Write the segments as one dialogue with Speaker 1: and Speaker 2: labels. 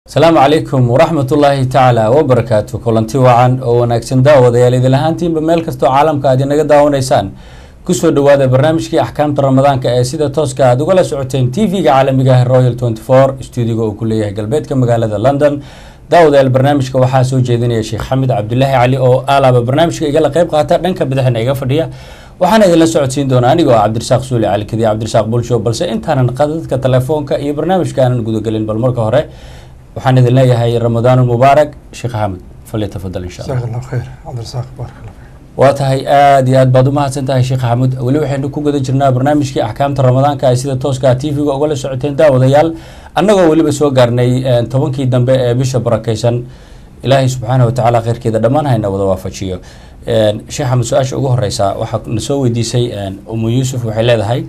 Speaker 1: asalaamu calaykum waraxmat ullaahi tacaala wabarakaatu kulanti wacan oo wanaagsan daawadayaal idin ahaantiinba meel kastoo caalamka aad inaga daawanaysaan kusoo dhawaada barnaamijkii axkaamta ramadaanka ee sida tooska aad ugala socoteen t v-ga caalamiga ah royal tenty four stuudiga uu ku leeyahay galbeedka magaalada london daawadayaal barnaamijka waxaa soo jeedinaya sheekh xamid cabdulaahi cali oo alaaba barnaamijka igala qeyb qaata dhanka bidixna iga fadhiya waxaana idinla socodsiin doonaa aniga oo cabdirasaaq suuli cali kadiya cabdirasaaq bulsho balse intaanan qadadka telefoonka iyo barnaamijka aanan gudagelin bal marka hore waxaan idin leeyahay ramadaan mubaarak sheekh axmed falyatafadal insha allah
Speaker 2: jazaak allah khayr cabdirasaaq baarak allah fiik
Speaker 1: waa tahay aada iyo aad baad umahadsan tahay sheekh axmed weli waxaynu ku guda jirnaa barnaamijkii axkaamta ramadaanka ay sida tooska t v-ga ugala socoteen daawadayaal annagoo weliba soo gaarnay tobankii dambe ee bisha barakeysan ilaahay subxaana watacaala kheyrkeeda dhammaan hayna wada waafajiyo sheekh axmed su-aasha ugu horeysa waxaa na soo weydiisay umu yuusuf waxay leedahay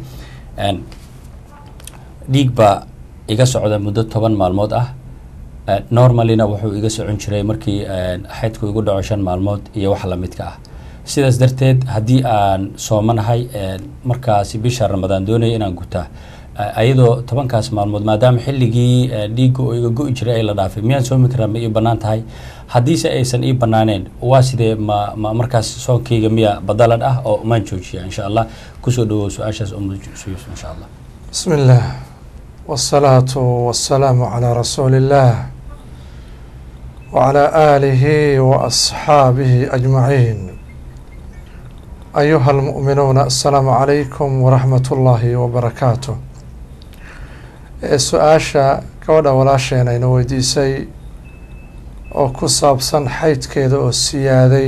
Speaker 1: dhiig baa iga socda muddo toban maalmood ah normalina wuxuu iga socon jiray markii xaydku igu dhaco shan maalmood iyo wax lamidka ah sidaas darteed haddii aan soomanahay markaasi bisha ramadaan doonaya inaan gutaa ayadoo tobankaas maalmood maadaama xilligii dhiigga oo iga go-i jiray ay la dhaafay miyaan soomi karaa ma ii banaan tahay haddiise aysan ii banaaneen waa sidee ma ma markaas soonkayga miya badalan ah oo maan joojiya insha allah kusoo dhawow su-aashaas umuyusuf insha allah
Speaker 2: bismi illah wالsalaatu wasalaamu calaa rasuuli illah wacalaa aalihi waasxaabihi ajmaciin ayuha almu'minuuna asalaamu calaykum waraxmat ullaahi wabarakaatu ee su-aasha gabadha walaasheena ina weydiisay oo ku saabsan xaydkeeda oo siyaaday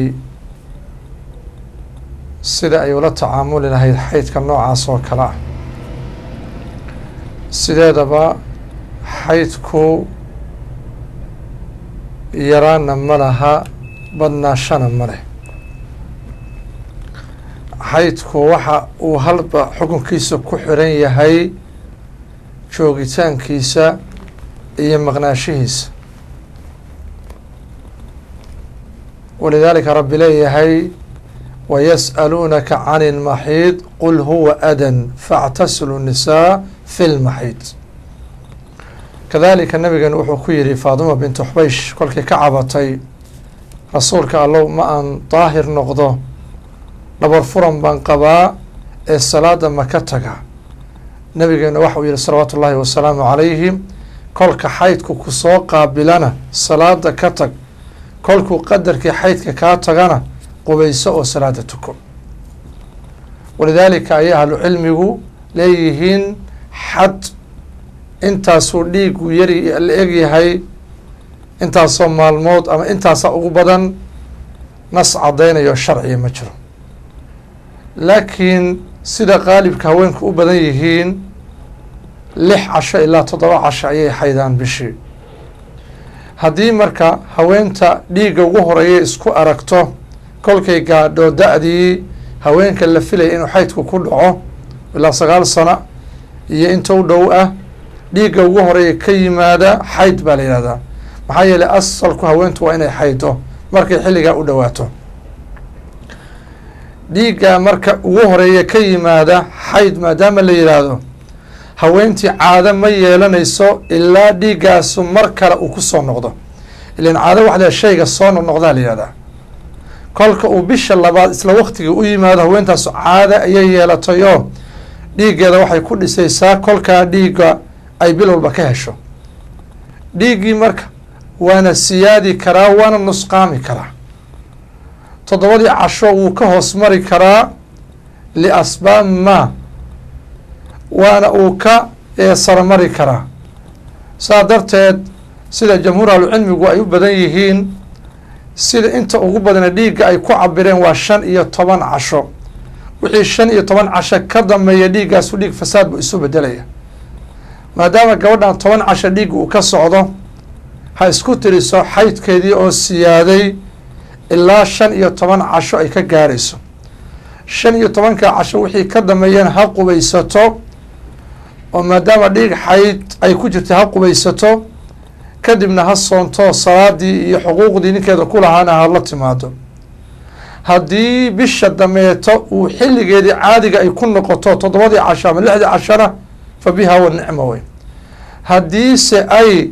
Speaker 2: sida ay ula tacaamuli lahayd xaydka noocaas oo kale ah sideedaba xaydku yaraana ma laha badnaashana ma leh xaydku waxa uu halba xukunkiisa ku xiran yahay joogitaankiisa iyo maqnaashihiisa walidaalika rabbi leeyahay wayas'aluunaka can ilmaxiid qul huwa adan faاctasilu nisaa fi lmaxiid kadalika nabigeenu wuxuu ku yihi faaduma bintu xbaysh kolkii ka cabatay rasuulka allow ma aan daahir noqdo dhabar furan baan qabaa ee salaada ma ka taga nabigeenu waxa uu yihi salawaatu ullaahi wasalaamu calayhi kolka xaydku kusoo qaabilana salaada ka tag kolkuu qadarkii xaydka kaa tagana qubayso oo salaada tuko walidaalika ayay ahlu cilmigu leeyihiin xad intaasuu dhiigu yari la egyahay intaasoo maalmood ama intaasa ugu badan nas caddaynayo sharciga ma jiro laakiin sida qaalibka haweenku u badan yihiin lix casho ilaa toddoba casho ayay xaydaan bishii haddii marka haweenta dhiigga ugu horeeya isku aragto kolkay gaadho da-dii haweenka la filaya inuu xaydku ku dhaco ilaa sagaal sano iyo inta u dhow ah dhiigga ugu horeeya ka yimaada xayd baa la yihahdaa maxaa yeelay asalku haweentu waa inay xaydo markay xilligaa u dhowaato dhiigga marka ugu horeeya ka yimaada xayd maadaama la yidhaahdo haweentii caado ma yeelanayso ilaa dhiiggaasu mar kale uu kusoo noqdo ilan caado waxda shayga soo noqnoqdaa la yihahdaa kolka uu bisha labaad isla waktiga u yimaado haweentaasu caada ayay yeelatayoo dhiiggeeda waxay ku dhisaysaa kolkaa dhiigga ay bil walba ka hesho dhiiggii marka waana siyaadi karaa waana nusqaami karaa toddobadii casho wuu ka hoos mari karaa liasbaab ma waana uu ka saramari karaa saa darteed sida jamhuur ahlucilmigu ay u badan yihiin sida inta ugu badana dhiigga ay ku cabireen waa shan iyo toban casho wixii shan iyo toban casho ka dambeeya dhiiggaasu dhiig fasaad buu isu bedelaya maadaama gabadhan toban casho dhiigga uu ka socdo ha isku tiriso xaydkeedii oo siyaaday ilaa shan iyo toban casho ay ka gaarayso shan iyo tobanka casho wixii ka dambeeyana ha qubaysato oo maadaama dhiig xayd ay ku jirta ha qubaysato kadibna ha soonto salaadii iyo xuquuqdii ninkeeda ku lahaana hala timaado haddii bisha dameeto uu xilligeedii caadiga ay ku noqoto toddobadii casho ama lixdii cashona fa biha wa nicma wey haddiise ay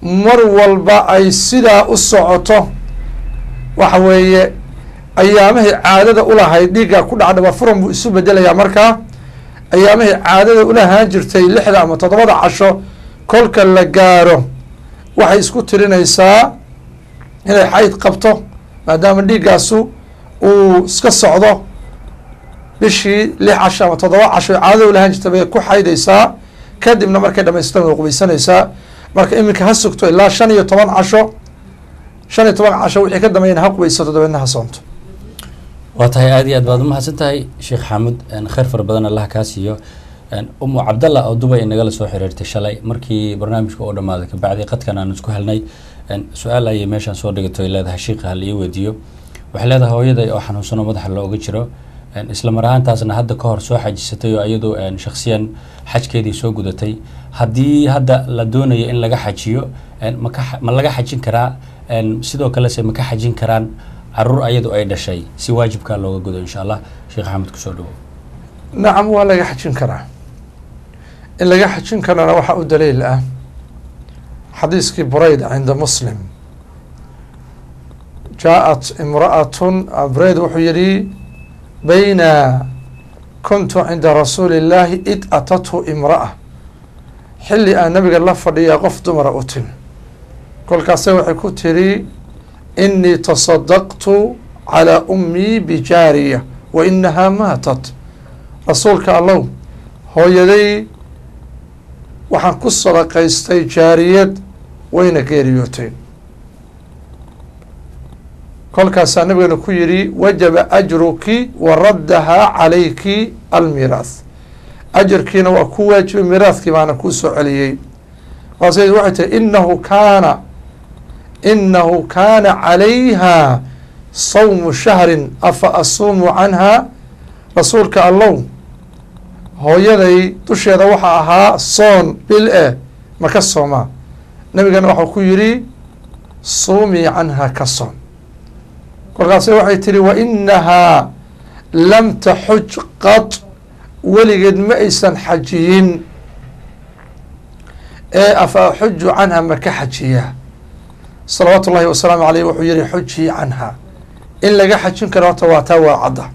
Speaker 2: mar walba ay sidaa u socoto waxa weeye ayaamahii caadada ulahayd dhiiggaa ku dhaca dhabar furan buu isu bedelayaa markaa ayaamahii caadada ulahaan jirtay lixda ama toddobada casho kolka la gaaro waxay isku tirinaysaa inay xayd qabto maadaama dhiiggaasu uu iska socdo bishii lix casho ama toddoba casho caadada ulahaan jirtay bay ku xaydaysaa kadibna markay dhamaystan way qubaysanaysaa marka iminka ha sugto ilaa shan iyo toban casho shan iyo toban casho wixii ka dambeeyana ha qubaysato dabeedna ha soonto
Speaker 1: waa tahay aada iyo aad baad umahadsan tahay sheekh xaamud kheyr fara badan allah kaa siiyo umu cabdallah oo dubay inagala soo xiriirtay shalay markii barnaamijka oo dhamaaday kabacdi qadkan aan isku helnay su-aal ayay meeshaan soo dhigato ay leedahay shiika hal ii weydiiyo waxay leedahay hooyaday oo xanuunsano madaxa looga jiro isla mar ahaantaasna hadda ka hor soo xajisatay oo iyadu shaksiyan xajkeedii soo gudatay haddii hadda la doonayo in laga xajiyo maka ma laga xajin karaa sidoo kalese ma ka xajin karaan caruur ayadu ay dhashay si waajibkaa looga gudo insha allah sheekh axmed kusoo dhawo
Speaker 2: nacam waa laga xajin karaa in laga xajin karana waxaa u daliil ah xadiiskii burayda cinda muslim jaaءat imra'atun burayd wuxuu yihi bayna kuntu cinda rasuuli اllahi id atathu imra'a xilli aan nabiga la fadhiyaa qof dumara u timi kolkaase waxay ku tiri inii tasadaqtu calىa ummii bijaariya wa inahaa maatat rasuulka allow hooyaday waxaan ku sadaqaystay jaariyad wayna geeriyootay kolkaasaa nabigana ku yidhi wajaba ajruki wa raddahaa calayki almiiraas ajarkiina waa ku waajibay miiraadkii baana kuu soo celiyey markaas waxay tihi inahu kaana inahu kaana calayha sawmu shahrin afa asuumu canha rasuulka allow hooyaday dusheeda waxaa ahaa soon bil eh ma ka soomaa nabigana waxau ku yidhi suumii canha ka soon kolkaase waxay tihi wa inahaa lam taxuj qad weligeed ma aysan xajiyin ee afa axuju canha ma ka xajiyaa salawaatu ullahi wasalaamu aleyh wuxuu yihi xujii canha in laga xajin karo horta waa taa waa cadda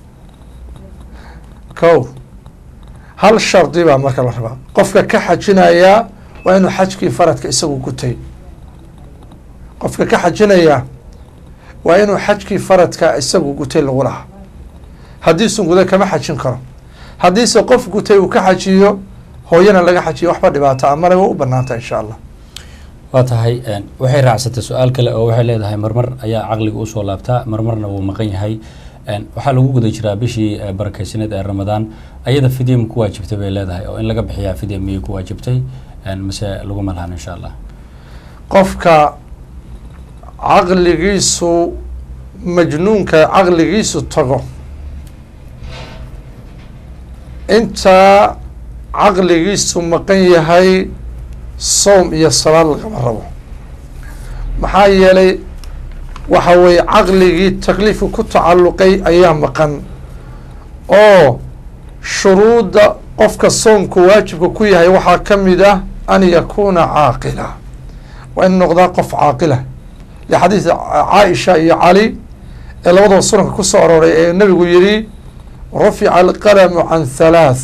Speaker 2: ko hal shardi baa marka la rabaa qofka ka xajinayaa waa inuu xajkii faradka isagu gutay qofka ka xajinayaa waa inuu xajkii faradka isagu gutay lagu lahaa haddiisun guday kama xajin karo haddiise qof gutay uu ka xajiyo hooyana laga xajiyo waxba dhibaato amale waa u banaanta insha allah
Speaker 1: waa tahay waxay raacsatay su-aal kale oo waxay leedahay marmar ayaa caqliga usoo laabtaa marmarna wuu maqan yahay waxaa lagu guda jiraa bishii barakeysaneed ee ramadaan ayada fidya ma ku waajibtay bay leedahay oo in laga bixiyaa fidya miyay ku waajibtay mase laguma lahan insha allah
Speaker 2: qofka caqligiisu majnuunka caqligiisu tago intaa caqligiisu maqan yahay soom iyo salaad lagama rabo maxaa yeelay waxa weeye caqligii takliifka ku tacalluqay ayaa maqan oo shuruudda qofka soomku waajibka ku yahay waxaa ka mid ah an yakuuna caaqila waa in noqdaa qof caaqila lixadiis caaisha iyo cali ee labadaba sunanka ku soo arooray ee nabigu yihi rufica alqalamu can halaath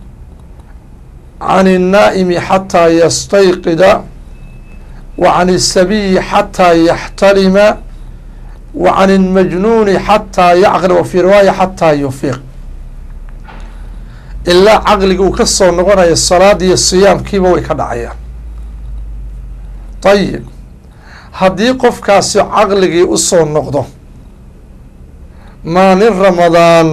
Speaker 2: can الnaa'imi xataa yastayqida wa can الsabiyi xataa yaxtalima wa can اlmajnuuni xataa yacqil wa fii riwaaya xataa yufiiq ilaa caqliga uu ka soo noqonayo salaada iyo siyaamkiiba way ka dhacayaan ayib haddii qofkaasi caqligii usoo noqdo maalin ramadaan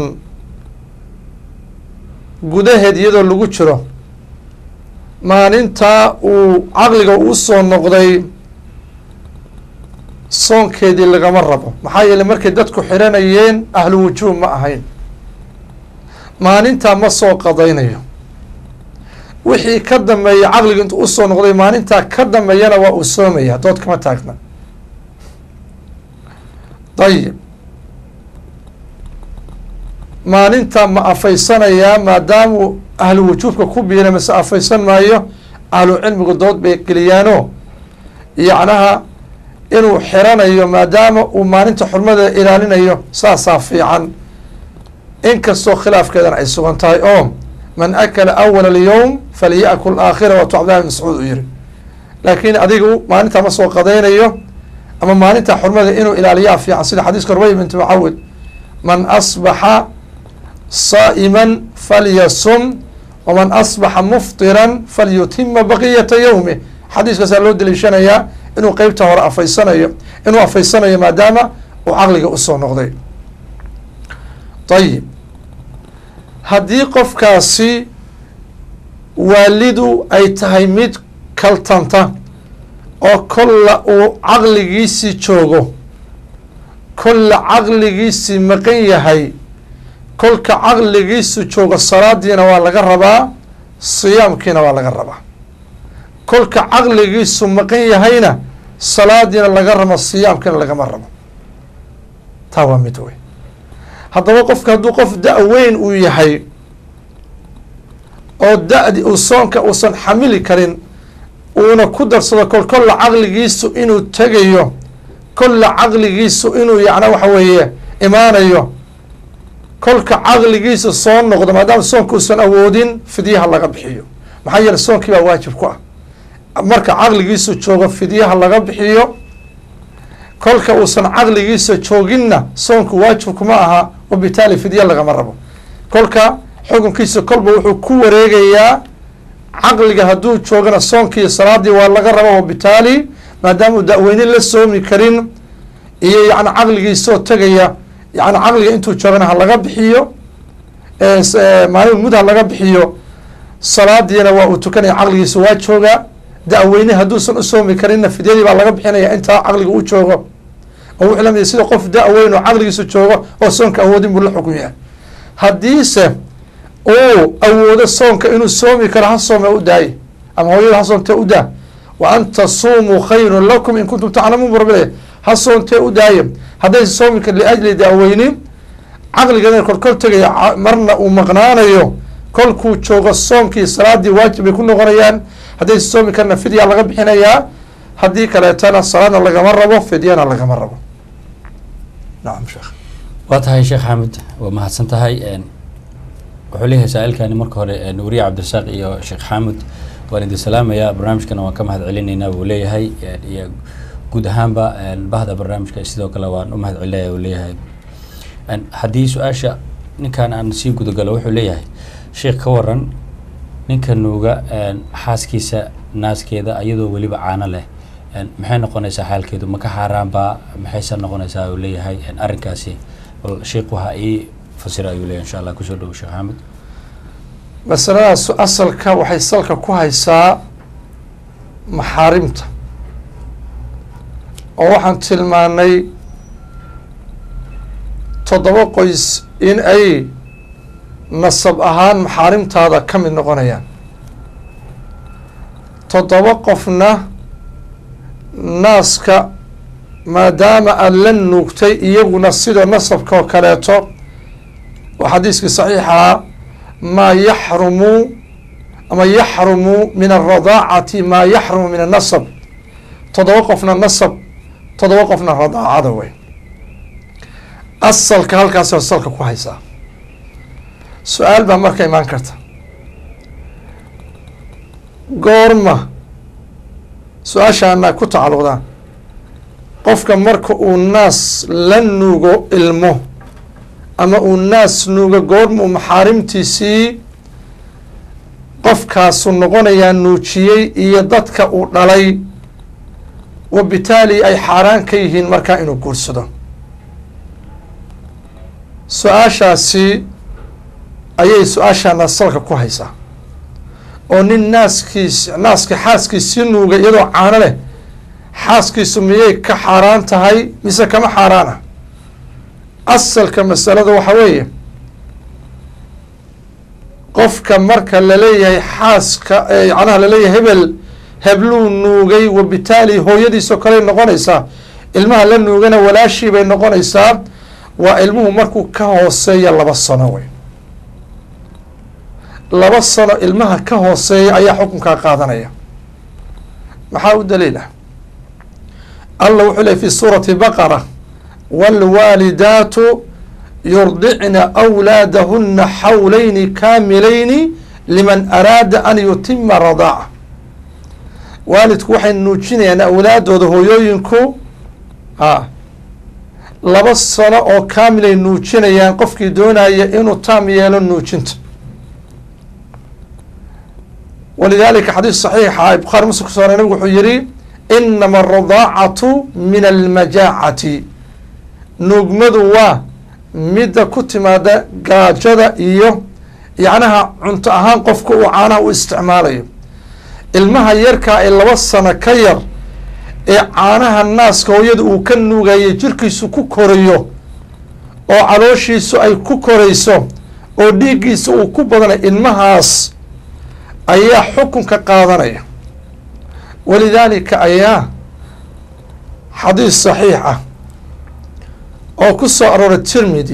Speaker 2: gudaheed iyadoo lagu jiro maalintaa uu caqliga usoo noqday soonkeedii lagama rabo maxaa yeeley markay dadku xiranayeen ahlu wujuub ma ahayn maalintaa ma soo qadaynayo wixii ka dambeeya caqliga intuu usoo noqday maalintaa ka dambeeyana waa uu soomaya dood kama taagna dayib maalinta ma afaysanayaa maadaamuu ahlu wujuubka ku biiray mase afaysan maayo ahlu cilmigu dood bay geliyaano yacnaha inuu xiranayo maadaama uu maalinta xurmada ilaalinayo saasaa fiican inkastoo khilaafkeedana ay sugan tahay oo man akala awala alyowm falyakul aakhira waatu cabdillahi bin mascuud uu yihi laakiin adigu maalintaa ma soo qadaynayo ama maalinta xurmada inuu ilaaliyaa fiican sida xadiiska rubay binti mucawid man asbaxa saa'iman falyasum waman asbaxa muftiran falyutima baqiyata yowmi xadiiskaasaa loo daliishanayaa inuu qeybta hore afaysanayo inuu afaysanayo maadaama uu caqliga usoo noqday ayib haddii qofkaasi waalidu ay tahay mid kaltanta oo kolla uu caqligiisii joogo kolla caqligiisii maqan yahay kolka caqligiisu joogo salaadiina waa laga rabaa siyaamkiina waa laga rabaa kolka caqligiisu maqan yahayna salaadiina laga rabo siyaamkiina lagama rabo taa waa mid wey haddaba qofka hadduu qof da-weyn uu yahay oo da-di uu soonka uusan xamili karin uuna ku darsado kol kolla caqligiisu inuu tegayo kolla caqligiisu inuu yacna waxa weeye imaanayo kolka caqligiisa soo noqdo maadaama soonka uusan awoodin fidyaha laga bixiyo maxaa yeele soonkii baa waajib ku ah marka caqligiisu joogo fidyaha laga bixiyo kolka uusan caqligiisa jooginna soonku waajibkuma aha wabitaali fidya lagama rabo kolka xukunkiisa kolba wuxuu ku wareegayaa caqliga hadduu joogana soonkii salaadii waa laga raba wabitaali maadaama da-weyne la soomi karin iyo yani caqligiisoo tegaya yani caqliga intuu joogana ha laga bixiyo maalin mud ha laga bixiyo salaadiina waa uu tukanaya caqligiisa waa joogaa da-weyne hadduusan u soomi karinna fidyadii baa laga bixinaya intaa caqliga u joogo oo wuxuu lamid sida qof da-weyn oo caqligiisa joogo oo soonka awoodin buu la xukun yahay haddiise uu awoodo soonka inuu soomi karo ha soome u daaye ama hooyada ha soontee u daa wa an tasuumuu khayrun lakum in kuntum taclamuun bu rabbi leeyahy ha soontee u daaye haddaysa soomi kar liajli da-weyni caqligeedana korkor tegaya marna uu maqnaanayo kolkuu joogo soomkii salaadii waajib bay ku noqonayaan haddaysa soomi karna fidyaa laga bixinayaa haddii kaleetana salaadna lagama rabo fidyana lagama rabo nacam sheekh
Speaker 1: waa tahay sheekh xamed waa mahadsan tahay wuxuu leeyahay saa-ilkani marka hore nuuriye cabdirasaaq iyo sheekh xamed waan idin salaamayaa barnaamijkana waan ka mahad celinaynaa buu leeyahay iyo guud ahaanba bahda barnaamijka sidoo kale waan u mahad celinaya uu leeyahay haddii su-aasha ninkan aan sii gudagalo wuxuu leeyahay sheekh ka waran ninka nuuga xaaskiisa naaskeeda ayadoo weliba caano leh maxay noqonaysaa xaalkeedu maka xaaraanbaa maxayse noqonaysaa uu leeyahay arrinkaasi bal sheekh waxa ii fasira ayuu leeyahay insha allah kusoo dhowo sheekh xamed
Speaker 2: masaladaas asalka waxay salka ku haysaa maxaarimta oo waxaan tilmaanay toddoba qoys in ay nasab ahaan maxaarimtaada ka mid noqonayaan toddoba qofna naaska maadaama aada la nuugtay iyaguna sida nasabka oo kaleeto oo xadiiskii saxiixaa maa yaxrumu ama yaxrumu min alradaacati maa yaxrumu min annasab toddoba qofna nasab toddoba qofna radaacada wey asalka halkaas asalka ku haysaa su-aal baa marka imaan karta goorma su-aashaana ku tacalluqdaan qofka marka uu naas la nuugo ilmo ama uu naas nuugo goorma uu maxaarimtiisii qofkaasu noqonayaa nuujiyey iyo dadka uu dhalay wabitaali ay xaaraan ka yihiin markaa inuu guursado su-aashaasi ayay su-aashaana salka ku haysaa oo nin naaskiis naaska xaaskiisii nuuga iyadoo caano leh xaaskiisu miyay ka xaaraan tahay mise kama xaaraana asalka masalada waxaa weeye qofka marka laleeyahay xaaska yacnaha laleeyahay hebel hebluu nuugay wabitaali hooyadiisoo kaley noqonaysaa ilmaha la nuugana walaashii bay noqonaysaa waa ilmuhu markuu ka hooseeya laba sano wey laba sano ilmaha ka hooseeya ayaa xukunkaa qaadanaya maxaa u daliil ah allah wuxuu ley fi suurati baqara wاlwaalidaatu yurdicna أwlaadahuna xawlayni kaamilayni liman araada an yutima radaaca waalidku waxay nuujinayaan awlaadooda hooyooyinku a laba sano oo kaamilay nuujinayaan qofkii doonaya inuu taam yeelo nuujinta walidalika xadiis saxiixa bukhaari muslim kuso oray nabigu wuxuu yihi inama aradaacatu min almajaacati nuugmadu waa midda ku timaada gaajada iyo yacnaha cunto ahaan qofka uu caanaha u isticmaalayo ilmaha yarkaa ee laba sano ka yar ee caanaha naaska hooyada uu ka nuugayay jirkiisu ku korayo oo calooshiisu ay ku korayso oo dhiiggiisa uu ku badanayo ilmahaas ayaa xukunka qaadanaya walidaalika ayaa xadiis saxiix ah oo ku soo arooray tirmidi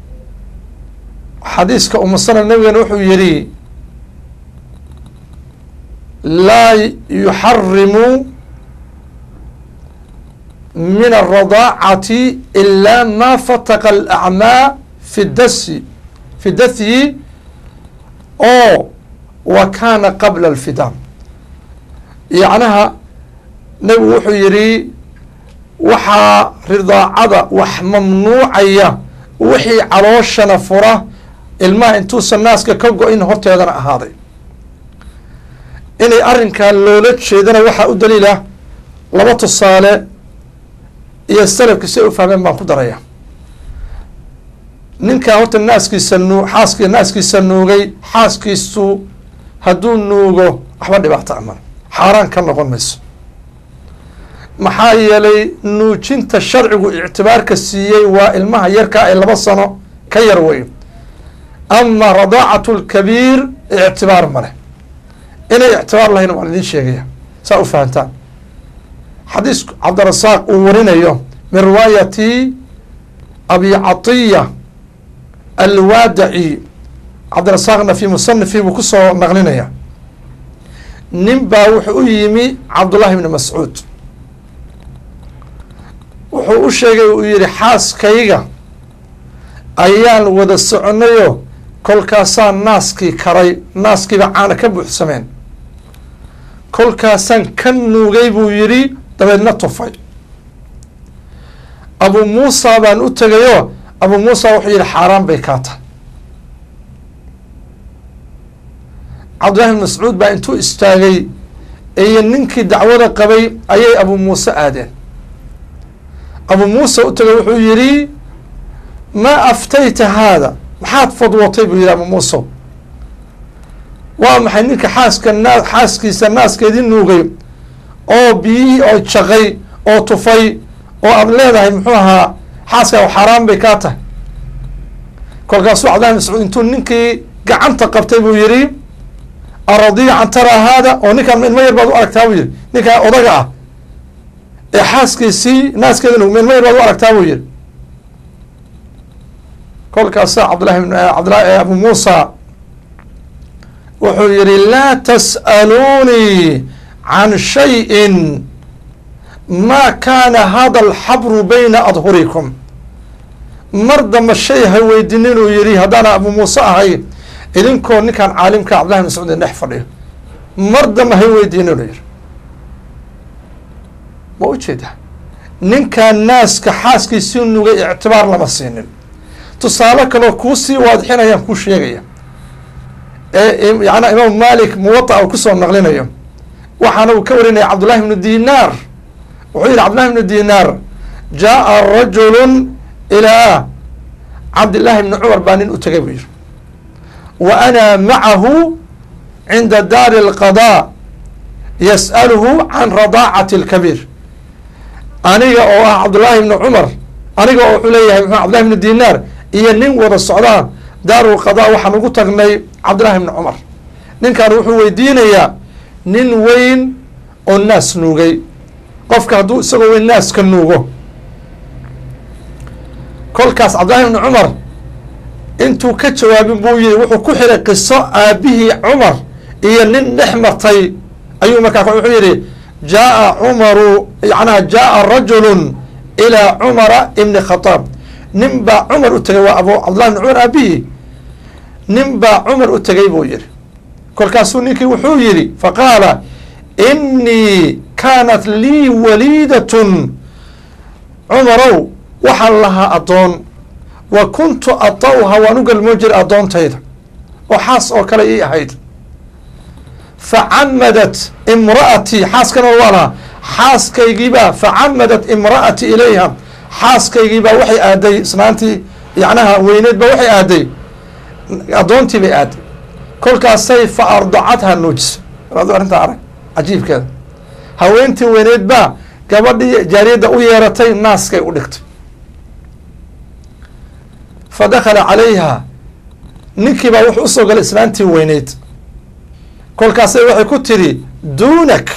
Speaker 2: xadiiska umasana nabigana wuxuu yihi laa yuxarimu min alradaacati ilaa ma fataqa alacmaa fi dasi fi dathyi oo wa kaana qabla alfidaan yacnaha nebigu wuxuu yihi waxaa ridaacada wax mamnuucaya wixii calooshana fura ilmaha intuusan naaska ka go-in horteedana ahaaday inay arrinkaa loola jeedana waxaa u daliila laba tusaale iyo salafki si ay u fahmeen baan ku daraya ninkaa horta naaskiisa nuu xaaskii naaskiisa nuugay xaaskiisu hadduu nuugo waxba dhibaato aman xaaraan ka noqon mayso maxaa yeelay nuujinta sharcigu ictibaarka siiyey waa ilmaha yarkaa ee laba sano ka yar wey ama radaacatu lkabiir ictibaar ma leh inay ictibaar lahayn waan idiin sheegaya saa u fahantaan xadiis cabdirasaaq uu warinayo min riwaayati abi catiya alwaadaci cabdirasaaqna fi musanifi buu kusoo naqlinaya nin baa wuxuu u yimi cabdullahi bni mascuud wuxuu u sheegay uu yihi xaaskayga ayaan wada soconayoo kolkaasaan naaskii karay naaskiiba caana ka buuxsameen kolkaasaan ka nuugay buu yidhi dabeedna tufay abu muusa baan u tegayoo abu muusa wuxuu yihi xaaraan bay kaa tahay cabdillahi bin mascuud baa intuu istaagay iyo ninkii dacwada qabay ayay abu muuse aadeen abu muuse u tegay wuxuu yihi maa aftayta haada maxaad fadwatay buu yihi abu muuse waa maxay ninka xaaska naa xaaskiisa naaskeedii nuugay oo biyihii oo jaqay oo tufay oo aad leedahay muxuu ahaa xaaska xaaraan bay kaa tahay kolkaasuu cabdillahi mascuud intuu ninkii gacanta qabtay buu yihi aradiican taraa haada oo ninkaan ilmo yar baad u aragtaa buu yihi ninkaa odaga ah ee xaaskiisii naaskeeda nuug ilmo yar baad u aragtaa buu yihi kolkaasa cabdillahi cabdillahi abu muusa wuxuu yihi laa tas'aluunii can shayin ma kaana hada alxabru bayna adhurikum mar damba shay ha weydinin uu yihi haddaana abu muuse ahay idinkoo ninkaan caalimka cabdillahi bin mascuud dhex fadhiyo mar damba ha weydiinin u yihi ma ujeeda ninkaan naaska xaaskiisii nugay ictibaar lama siinin tusaale kaloo kuusii waadixinayaan kuu sheegaya ee yana imaam malik muwata u kusoo naqlinayo waxaana uu ka warinaya cabdullahi bnu dinaar wuxuu yihi cabdullahi bnu dinaar jaa rajulu ilaa cabdillahi bni cumar baa nin u tegay buu yihi wa ana macahu cinda daari اlqadaa yas'aluhu can radaacati اlkabiir aniga oo ah cabdullaahi bni cumar aniga oo wuxuu leeyahay mxu cabdillahi bni dinaar iyo nin wada socdaan daarulqadaa waxaan ugu tagnay cabdillahi bni cumar ninkan wuxuu weydiinayaa nin weyn oo naas nuugay qofka hadduu isagoo weyn naaska nuugo kolkaas cabdillahi bni cumar intuu ka jawaabin buu yihi wuxuu ku xiray qiso aabihii cumar iyo nin dhex martay ayuu markaa wuxuu yihi jaaa cumaru yacnaha jaaa rajulu ilaa cumara ibni khataab nin baa cumar u tegay waa abu cabdullahi bni cumar aabihi nin baa cumar u tegay buu yihi kolkaasuu ninkii wuxuu yihi faqaala inii kaanat lii waliidatun cumarow waxaan lahaa addoon wa kuntu ata'uha waan u galmoon jiray addoontayda oo xaas oo kale ii ahayd facamadat imra'atii xaaskana waa lahaa xaaskaygiibaa facamadat imra'atii ilayha xaaskaygiibaa waxay aaday isnaantii yacnaha weyneed ba waxay aaday addoontii bay aaday kolkaasay fa ardacadha nuujisa adu arrintaa arag cajiibkeeda haweentii weyneed baa gabadhii jaariyadda u yeeratay naaskay u dhigtay fa dakhala calayha ninkii baa wuxuu usoo galay islaantii weyneyd kolkaasay waxay ku tidhi duunak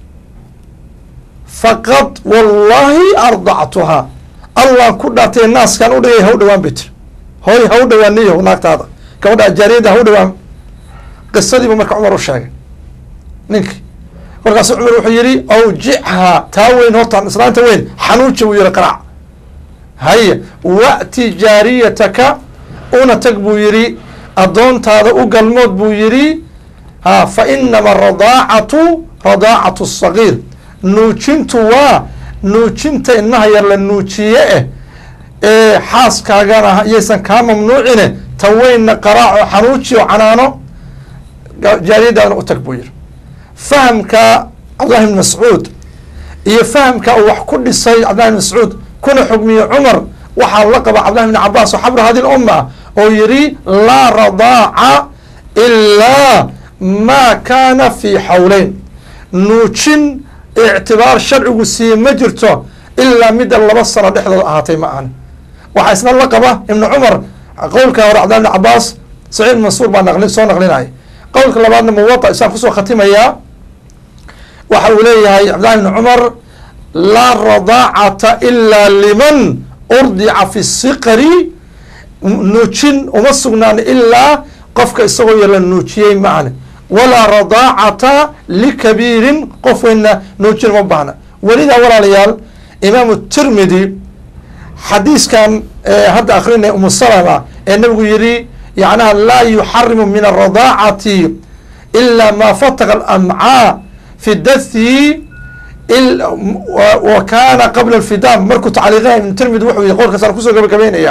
Speaker 2: faqad wallaahi ardactuhaa allaan ku dhaatay naaskan u dhigay haw dhawaan bay tiri hooy haw dhawaan niyo naagtaada gabadha jaariyadda haw dhawaan qisadiibuu marka cumar u sheegay ninkii kolkaasu cumar wuxuu yihi awjichaa taa weyn hortaan islaanta weyn xanuuji buu yihi qaraac haya wa'ti jaariyataka una tag buu yihi addoontaada u galmood buu yihi ha fa inama aradaacatu radaacatu sagiir nuujintu waa nuujinta ilmaha yar la nuujiye eh ee xaaskaagana iyaysan kaa mamnuucine ta weynna qaraaco xanuuji oo canaano jaariyadaadna u tag buu yihi fahamka cabdillahi bn mascuud iyo fahamka uu wax ku dhisay cabdillahi bn mascuud kuna xugmiye cumar waxaa la qaba cabdillahi bn cabaas oo xabra hadi lumma oo yihi laa radaaca ilaa maa kaana fii xawleyn nuujin ictibaar sharcigu siiye ma jirto ilaa midda laba sano dhexdooda ahaatay ma ahan waxaa isna la qaba ibnu cumar qowlka hore cabdillahi bn cabaas saciid mansuur baa naqli soo naqlinaya qowlka labaadna muwada isaan kusoo khatimayaa waxa uu leeyahay cabdillahi bn cumar laa radaacata ilaa liman urdica fi siqari nuujin uma sugnaan ilaa qofka isagoo yar la nuujiyey maahne walaa radaacata likabiirin qof weynna nuujin uma baahna welidaa walaalayaal imaamu tirmidi xadiiskan hadda akrinay umu salama ee nabigu yihi yacnaha laa yuxarimu min alradaacati ilaa maa fataqa alamcaa fi dathi wa kaana qabla alfidaam markuu tacliiqinaya ibnu tirmidi wuxuu yihi qolkaasaan kusoo gabagabeynaya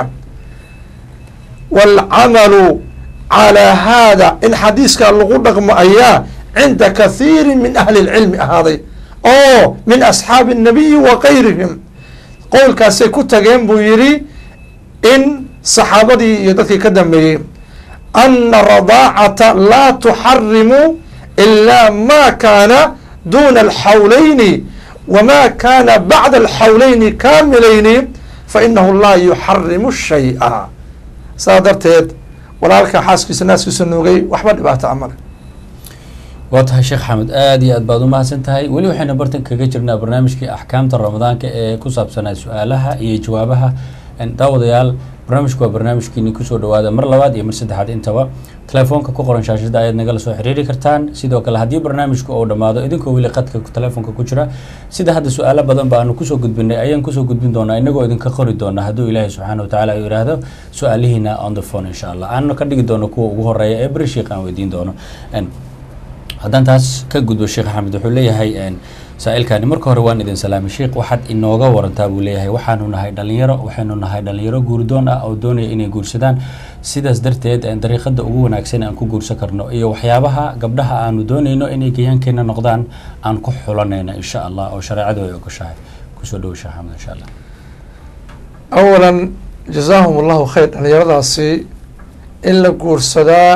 Speaker 2: waalcamalu calaa haada in xadiiskaa lagu dhaqmo ayaa cinda kathiiri min ahli lcilmi ahaaday oo min asxaabi الnabiyi wa gayrihim qowlkaasay ku tageen buu yihi in saxaabadii iyo dadkii ka dambeeyey ana radaacata laa tuxarimu ilaa ma kaana duna alxawlayni wama kaana bacda alxawlayni kaamilayni fainahu laa yuxarimu shay'a saa darteed walaalka xaaskiisa naaskiisa nuugay waxba dhibaato amale
Speaker 1: waa tahay sheekh xamed aada iyo aad baad umahadsan tahay weli waxaynu bartan kaga jirnaa barnaamijkii axkaamta ramadaanka ee ku saabsanaa su-aalaha iyo jawaabaha daawadayaal barnaamijku waa barnaamijkiini kusoo dhawaada mar labaad iyo mar saddexaad intaba telefoonka ku qoran shaashada ayaad nagala soo xiriiri kartaan sidoo kale haddii barnaamijku uu dhammaado idinkoo weli qadka telefoonka ku jira sida hadda su-aalo badan ba aanu kusoo gudbinay ayaan kusoo gudbin doonaa inagoo idinka qori doona hadduu ilaahay subxaana watacaala uu yidhaahdo su-aalihiina on the phone insha allah aanu ka dhigi doono kuwa ugu horeeya ee beri sheekh aan weydiin doono haddaan taas ka gudbo sheekh axmed wuxuu leeyahay saa-ilkani marka hore waan idin salaamay sheekh waxaad inooga warantaa buu leeyahay waxaanu nahay dhalinyaro waxaynu nahay dhalinyaro guurdoon ah oo doonaya inay guursadaan sidaas darteed dariiqada ugu wanaagsan aan ku guursan karno iyo waxyaabaha gabdhaha aanu doonayno inay gayaankeena noqdaan aan ku xulanayno insha allah oo shareecadu ay ogoshahay kusoo dhowo sheekh axmed insha allah
Speaker 2: awalan jazaahum allahu khayr dhalinyaradaasi in la guursadaa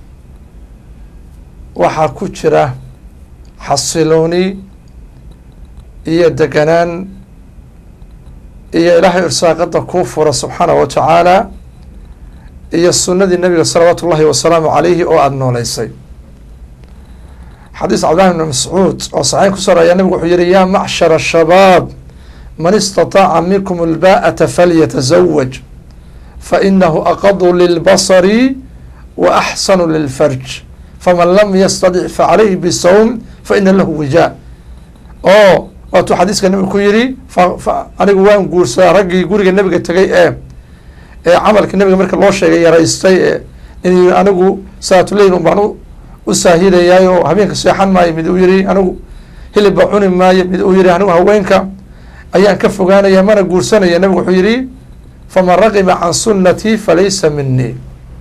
Speaker 2: waxaa ku jira xasilooni iyo deganaan iyo ilaahay irsaaqada kuu fura subxaanahu wa tacaala iyo sunnadii nabiga salawaatu ullahi wasalaamu calayhi oo aada nooleysay xadiis cabdillahi bn mascuud oo saxiix kusoo rayaa nabigu wuxuu yihi yaa macshara shabaab man istataaca minkum alba'ata falyatazawaj fainahu aqadu lilbasari wa axsanu lilfarj faman lam yastadic facalayhi bisawm faina lahu wijaa oo waatuu xadiiska nabiga ku yidhi fa fa anigu waan guursadaa raggii guriga nabiga tegay ee ee camalka nabiga marka loo sheegay yaraystay ee in anigu salaatuleyl baan u saahidayaay oo habeenka seexan maayo mid uu yihi anigu hilibba cuni maayo mid uu yihi anigu haweenka ayaan ka fogaanaya mana guursanaya nabigu wuxuu yihi faman raqiba can sunnatii falaysa minii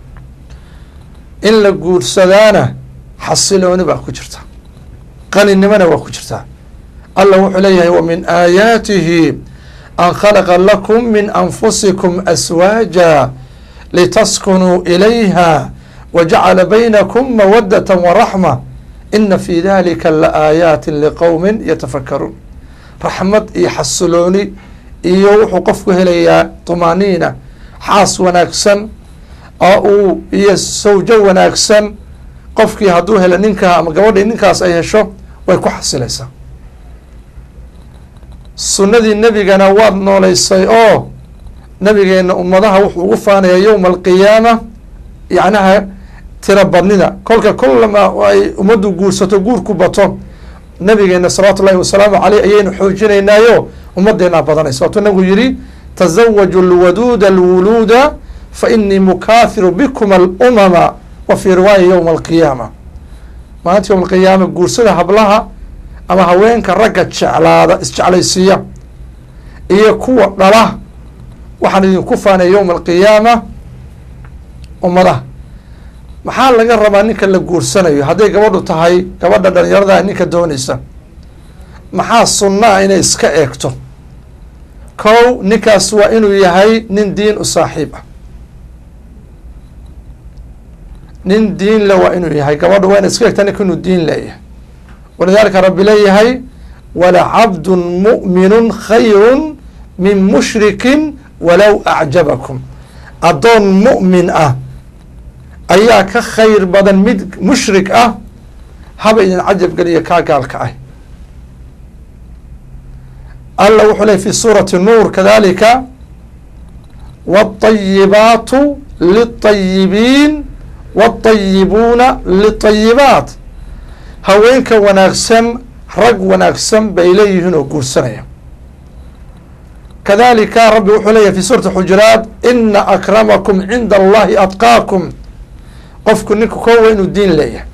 Speaker 2: in la guursadaana xasilooni baa ku jirta qaninimona waa ku jirtaa allah wuxuu leeyahay wa min aayaatihi an khalaqa lakum min anfusikum aswaaja litaskunuu ilayha wajacala baynakum mawadata waraxma ina fi dalika laaayaati liqowmin yatafakaruun raxmad iyo xasilooni iyo wuxuu qofku helayaa tumaaniina xaas wanaagsan oo uu iyo sawjo wanaagsan qofkii hadduu helo ninkaa ama gabadhii ninkaas ay hesho way ku xasilaysaa sunnadii nebigana waad nooleysay oo nabigeena ummadaha wuxuu ugu faanaya yowma alqiyaama yacnaha tira badnida kolka kullama ay ummaddu guursato guurku bato nabigeena salawaatu ullahi wasalaamu caleyh ayaynu xoojinaynaayo ummadeenaa badanaysa waatuu nabigu yihi tazawaju lwaduuda alwuluuda fa inii mukaahiru bikuma alumama wa fii riwaaya yowma alqiyaama maalinta yowma alqiyaama guursada hablaha ama haweenka ragga jeclaada isjeclaysiiya iyo kuwa dhala waxaan idinku faanaya yowma alqiyaama ummadaha maxaa laga rabaa ninka la guursanayo hadday gabadhu tahay gabadha dhalinyarada ninka doonaysa maxaa sunnaa inay iska eegto kow ninkaas waa inuu yahay nin diin u saaxiib ah nin diin le waa inuu yahay gabadha waa ina iska eegtaa ninka inuu diin leeyahay walidaalika rabbi leeyahay walacabdun mu'minun khayrun min mushrikin walow acjabakum addoon mu'min ah ayaa ka khayr badan mid mushrik ah haba idin cajab geliya kaa gaalka ah alla wuxuu ley fi suurati nuur kadalika wاطayibaatu liلطayibiin wاطayibuuna liطayibaat haweenka wanaagsan rag wanaagsan bay leeyihiin oo guursanaya kadalika rabbi wuxuu leeyahy fi suurati xujuraat ina akramakum cinda allahi atqaakum qofku ninku koowa inuu diin leeyahay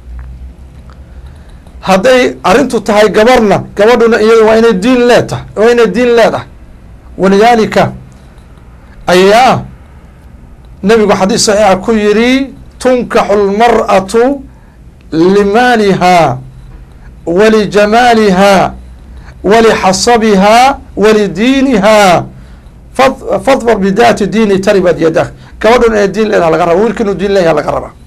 Speaker 2: hadday arrintu tahay gabarna gabadhuna iyada waa inay diin leetahay waa inay diin leedahay walidaalika ayaa nabigu xadiis saxiixa ku yidhi tunkaxu lmar'atu limaaliha walijamaaliha walixasabiha walidiiniha fadfar bidaati diini taribad yadak gabadhuna inay diin leedaha laga raba wiilka inuu diin leeyaha laga rabaa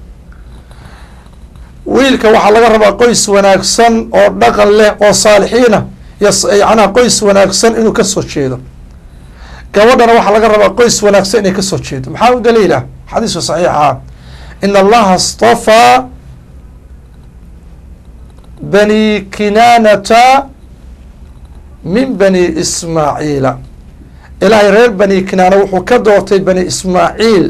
Speaker 2: wiilka waxaa laga rabaa qoys wanaagsan oo dhaqan leh oo saalixiina yacnaha qoys wanaagsan inuu kasoo jeedo gabadhana waxaa laga rabaa qoys wanaagsan inay kasoo jeedo maxaa u daliila xadiiska saxiixa in allaha stafaa bani kinaanata min bani ismaaciila ilaahay reer bani kinaana wuxuu ka doortay bani ismaaciil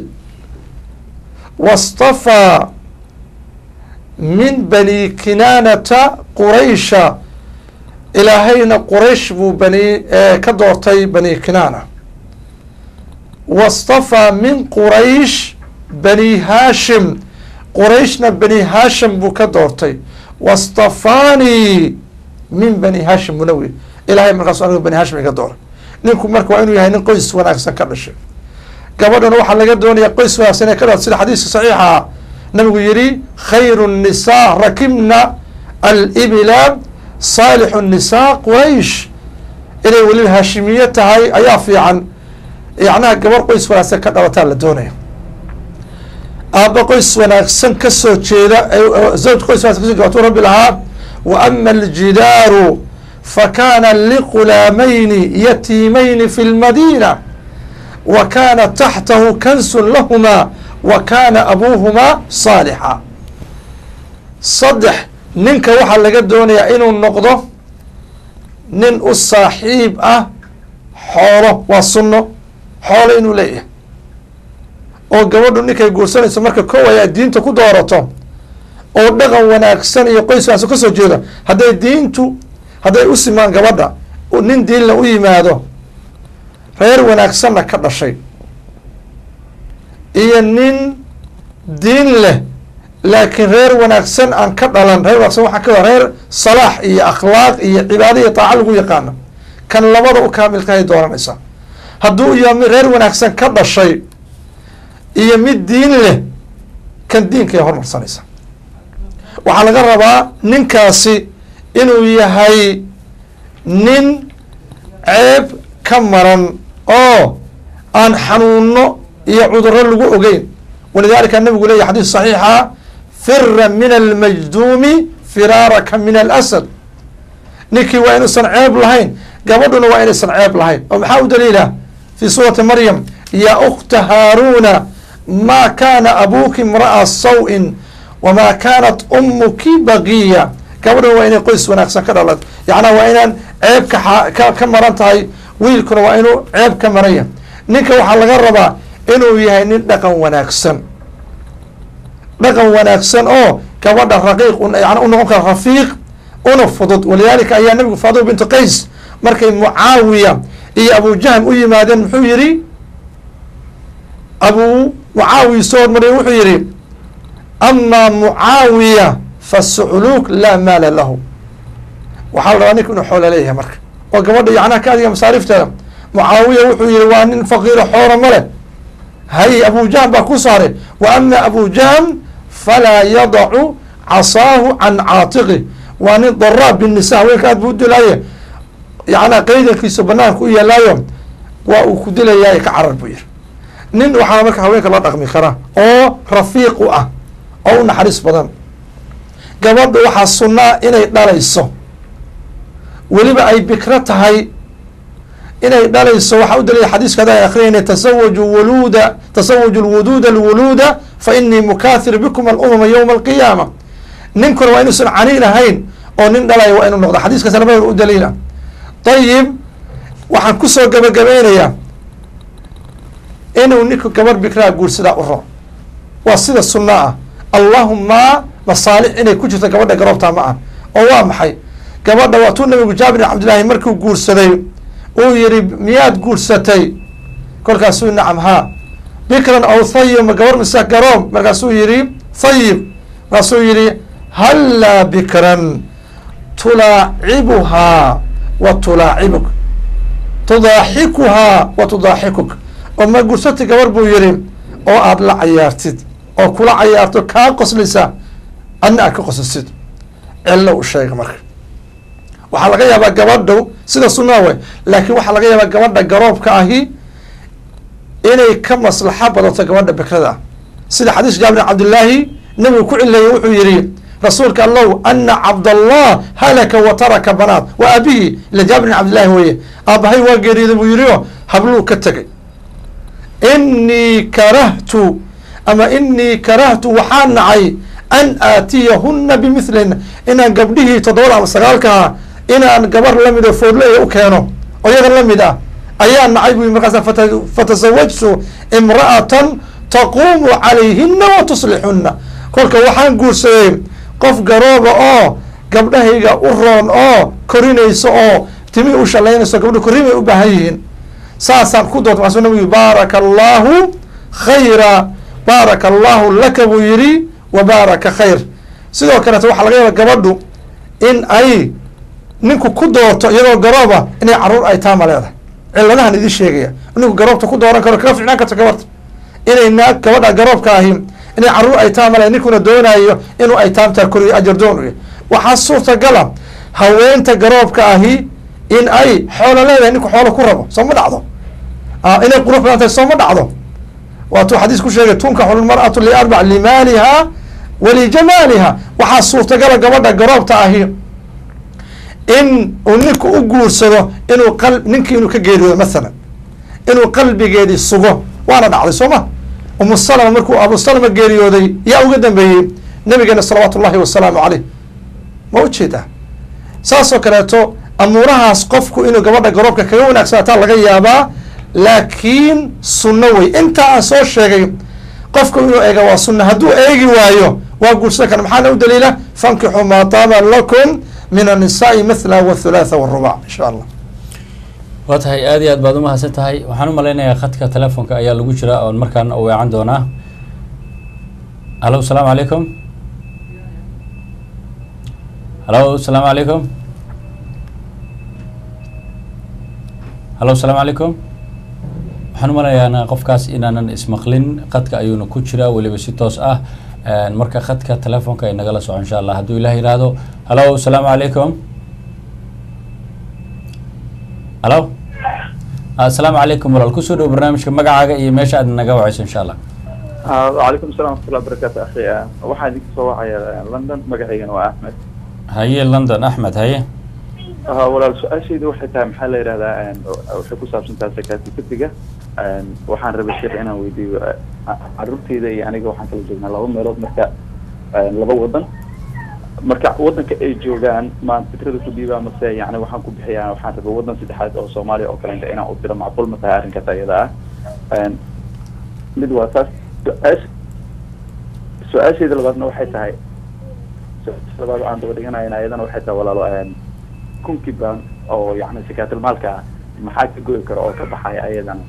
Speaker 2: wastafaa min bani kinaanata quraysha ilaahayna quraysh buu bani ka doortay bani kinaana wastafaa min quraysh bani haashim qurayshna bani haashim buu ka doortay wastafaanii min bani haashim munawi ilahay markaasu anigu bani haashim iga doora ninku marka waa inuu yahay nin qoys wanaagsan ka dhashay gabadhana waxaa laga doonaya qoys wanaagsan ee ka dha sida xadiiska saxiixa nabigu yihi khayru الnisaa rakibna alibila saalixu الnisaa quraysh inay weliba haashimiye tahay ayaa fiican yacnaha gabar qoys wanaagsan ka dhalataa la doonaya aaba qoys wanaagsan kasoo jeeda zawj qoys wanaagsan kaso jeeda watuu rabbi lahaa wa ama aljidaaru fakana liqulaamayni yatiimayni fi lmadiina wa kana taxtahu kansun lahuma wa kaana abuuhumaa saalixa saddex ninka waxaa laga doonayaa inuu noqdo nin u saaxiib ah xoolo waa sunno xoolo inuu leeyahay oo gabadhu ninkay guursanayso marka kow ay diinta ku doorato oo dhaqan wanaagsan iyo qoys wanaagsan kasoo jeeda hadday diintu hadday u simaan gabadha nin diinla u yimaado reer wanaagsanna ka dhashay iyo nin diin leh laakiin reer wanaagsan aan ka dhalan reer wanaagsan waxaa ka reer salaax iyo akhlaaq iyo cibaado iyo taaca lagu yaqaano kan labada u kaamilkahay dooranaysaa hadduu iyo mid reer wanaagsan ka dhashay iyo mid diin leh kan diinkay hormarsanaysa waxaa laga rabaa ninkaasi inuu yahay nin ceeb ka maran oo aan xanuuno iyo cuduro lagu ogeyn walidalika nabigu leeyahy xadiis saxiixa fira min almajduumi firaaraka min alasad ninkii waa inuusan ceeb lahayn gabadhuna waa inaysan ceeb lahayn oo maxaa u daliila fi suurati maryam ya ukta haaruna ma kana abuki imra'a saw-in wama kanat umuki bagiya gabadhuna waa inay qoys wanaagsan ka dhalan yacnaa waa inaan ceeb ka ka maran tahay wiilkuna waa inuu ceeb ka maranya ninka waxaa laga rabaa inuu yahay nin dhaqan wanaagsan dhaqan wanaagsan oo gabadha raqiiq yani u noqon kara rafiiq una fudud walidalika ayaa nabigu faaduma bintu qays markay mucaawiya iyo abujahm u yimaadeen muxuu yihi abu mucaawiya soo hormariya wuxuu yihi ama mucaawiya fasucluuk laa maala lahu waxaa la rabaa ninka inuu xoola leeyahay marka oo gabadha yacnaha ka adiga masaarifteeda mucaawiya wuxuu yihi waa nin faqiiro xoora ma leh hay abujahm baa ku saaray wa ama abujahm falaa yadacu casaahu can caatiqi waa nin daraab binisa haweenka aad buu u dilaaye yacnaa qaydankiisa banaanka u yeelaayo waa uu ku dilayaay ka carar buu yihi nin waxaana marka haweenka la dhaqmi kara oo rafiiq u ah oo u naxariis badan gabadha waxaa sunnaa inay dhalayso weliba ay bikro tahay inay dhalayso waxaa u dalilay xadiiska ada akrinayna tasawaju wuluuda tasawaju lwuduuda alwuluuda fa inii mukathir bikum alumama yowma alqiyaama ninkuna waa inuusan caniin ahayn oo nin dhalaya waa inuu noqdo xadiiskaas labadooda u daliila ayib waxaan kusoo gabagabeynayaa inuu ninku gabar bikraa guursadaa u ro waa sida sunna ah allahuma masaalix inay ku jirto gabadha garoobtaa ma ah oo waa maxay gabadha waa tuu nabigu jaabir bin cabdillaahi markuu guursaday uu yihi miyaad guursatay kolkaasuu nacam haa bikran aw thayib ma gabar mise garoob markaasuu yihi thayib markaasuu yihi hallaa bikran tulaacibuhaa wa tulaacibuk tudaaxikuhaa wa tudaaxikuk oo ma guursatay gabar buu yihi oo aada la cayaartid oo kula cayaarto kaa qoslisa adna aad ka qoslisid cello u sheega marka waxaa laga yaabaa gabadhu sida sunaa way laakiin waxaa laga yaabaa gabadha garoobka ahi inay ka maslaxo badato gabadha bikrada ah sida xadiis jaabir bin cabdillaahi nabigu ku cileeyey wuxuu yihi rasuulka allow ana cabdallah halaka wa taraka banaat wa abihi ila jaabir bin cabdillahi weye aabahay waa geeriyooday buu yihi o habluu ka tegay inii karahtu ama inii karahtu waxaa nacay an aatiyahuna bimithlihin inaan gabdhihii toddobada ama sagaalkaha inaan gabar lamid oo foodleya u keeno oo iyaga lamid ah ayaa nacay bu markaas fatasawajtu imra'atan taquumu calayhina wa tuslixuna kolka waxaan guursaday qof garooba oo gabdhahayga u roon oo korinayso oo timi u shalaynayso gabdha korrin bay u baahan yihiin saasaan ku doorta maasu nabigu baaraka allahu khayra baaraka allahu laka buu yihi wa baaraka khayr sidoo kaleeto waxaa laga yaaba gabadhu in ay ninku ku doorto iyadoo garooba inay caruur ay taama leedahay ciladahan idin sheegaya ninku garoobta ku dooran karo kaga ficnaan karto gabarta inay naag gabadha garoobka ahi inay caruur ay taama leedahay ninkuna doonayo inuu ay taamtaa koriyo ajar doon u waxaa suurtagala haweenta garoobka ahi in ay xoolo leedahay ninku xoolo ku rabo soo ma dhacdo inay qurux badan tahay soo ma dhacdo waatuu xadiis ku sheegay tunkaxu lmar'atu liarbac limaaliha walijamaaliha waxaa suurtagala gabadha garoobta ahi in uu ninku u guursado inuu qa ninkii inuu ka geeriyoodo mathalan inuu qalbigeedii sugo waana dhacday soo ma umu salama markuu abu salama geeriyooday yaa uga dambeeyey nabigeena salawaatu ullahi wasalaamu caleyh ma ujeedaa saasoo kaleeto amuurahaas qofku inuu gabadha garoobka kaga wanaagsanaataa laga yaabaa laakiin sunno wey intaa aan soo sheegay qofku inuu eega waa sunna hadduu eegi waayo waa guursan kara maxaana u daliila fankixuu maa taaba lakum min annisaai mithla wathulaatha warubac insha allah
Speaker 1: waa tahay aad iyo aad baad umahadsan tahay waxaan u malaynayaa khadka telefoonka ayaa lagu jira oon markaana u weecan doonaa halo asalaamu calaykum halo asalaamu calaykum halo asalaamu calaykum waxaan u malayaana qofkaas inaanan ismaqlin khadka ayuuna ku jiraa weliba si toos ah marka khadka telefoonka ay nagala soco insha allah hadduu ilah yihahdo halo asalaamu calaykum halo asalaamu calaykum walaal kusoo dhow barnaamijka magacaaga iyo meesha aad naga wacayso insha allah
Speaker 3: wacalaykum assalam waraxmatullahi wabarakaatu akhi waxaan idinka soo wacaya london magacaygana waa axmed
Speaker 1: haye london axmed haye
Speaker 3: walaal su-aashayda waxay tahay maxaa la yidhahdaa waxay ku saabsan tahay sakatifitiga waxaan rabay sheekh inaan weydiiyo caruurteyda iyo aniga waxaan kala joognaa laba meelood marka laba wadan marka wadanka ay joogaan maan fikrada ku dhiibaa mase yani waxaan ku bixiyaa waxaan rabay wadan saddexaad oo soomaaliya oo kalenta inaan u diro macquul ma tahay arrinkaas ayada ah mid waa taas su-aash su-aashayda labaadna waxay tahay su-aasha labaad aan daba dhiganayna ayadana waxay tahay walaalo kunkii baan oo yani sakaatilmaalka ah maxaa ka goyi kara oo ka baxaya ayadana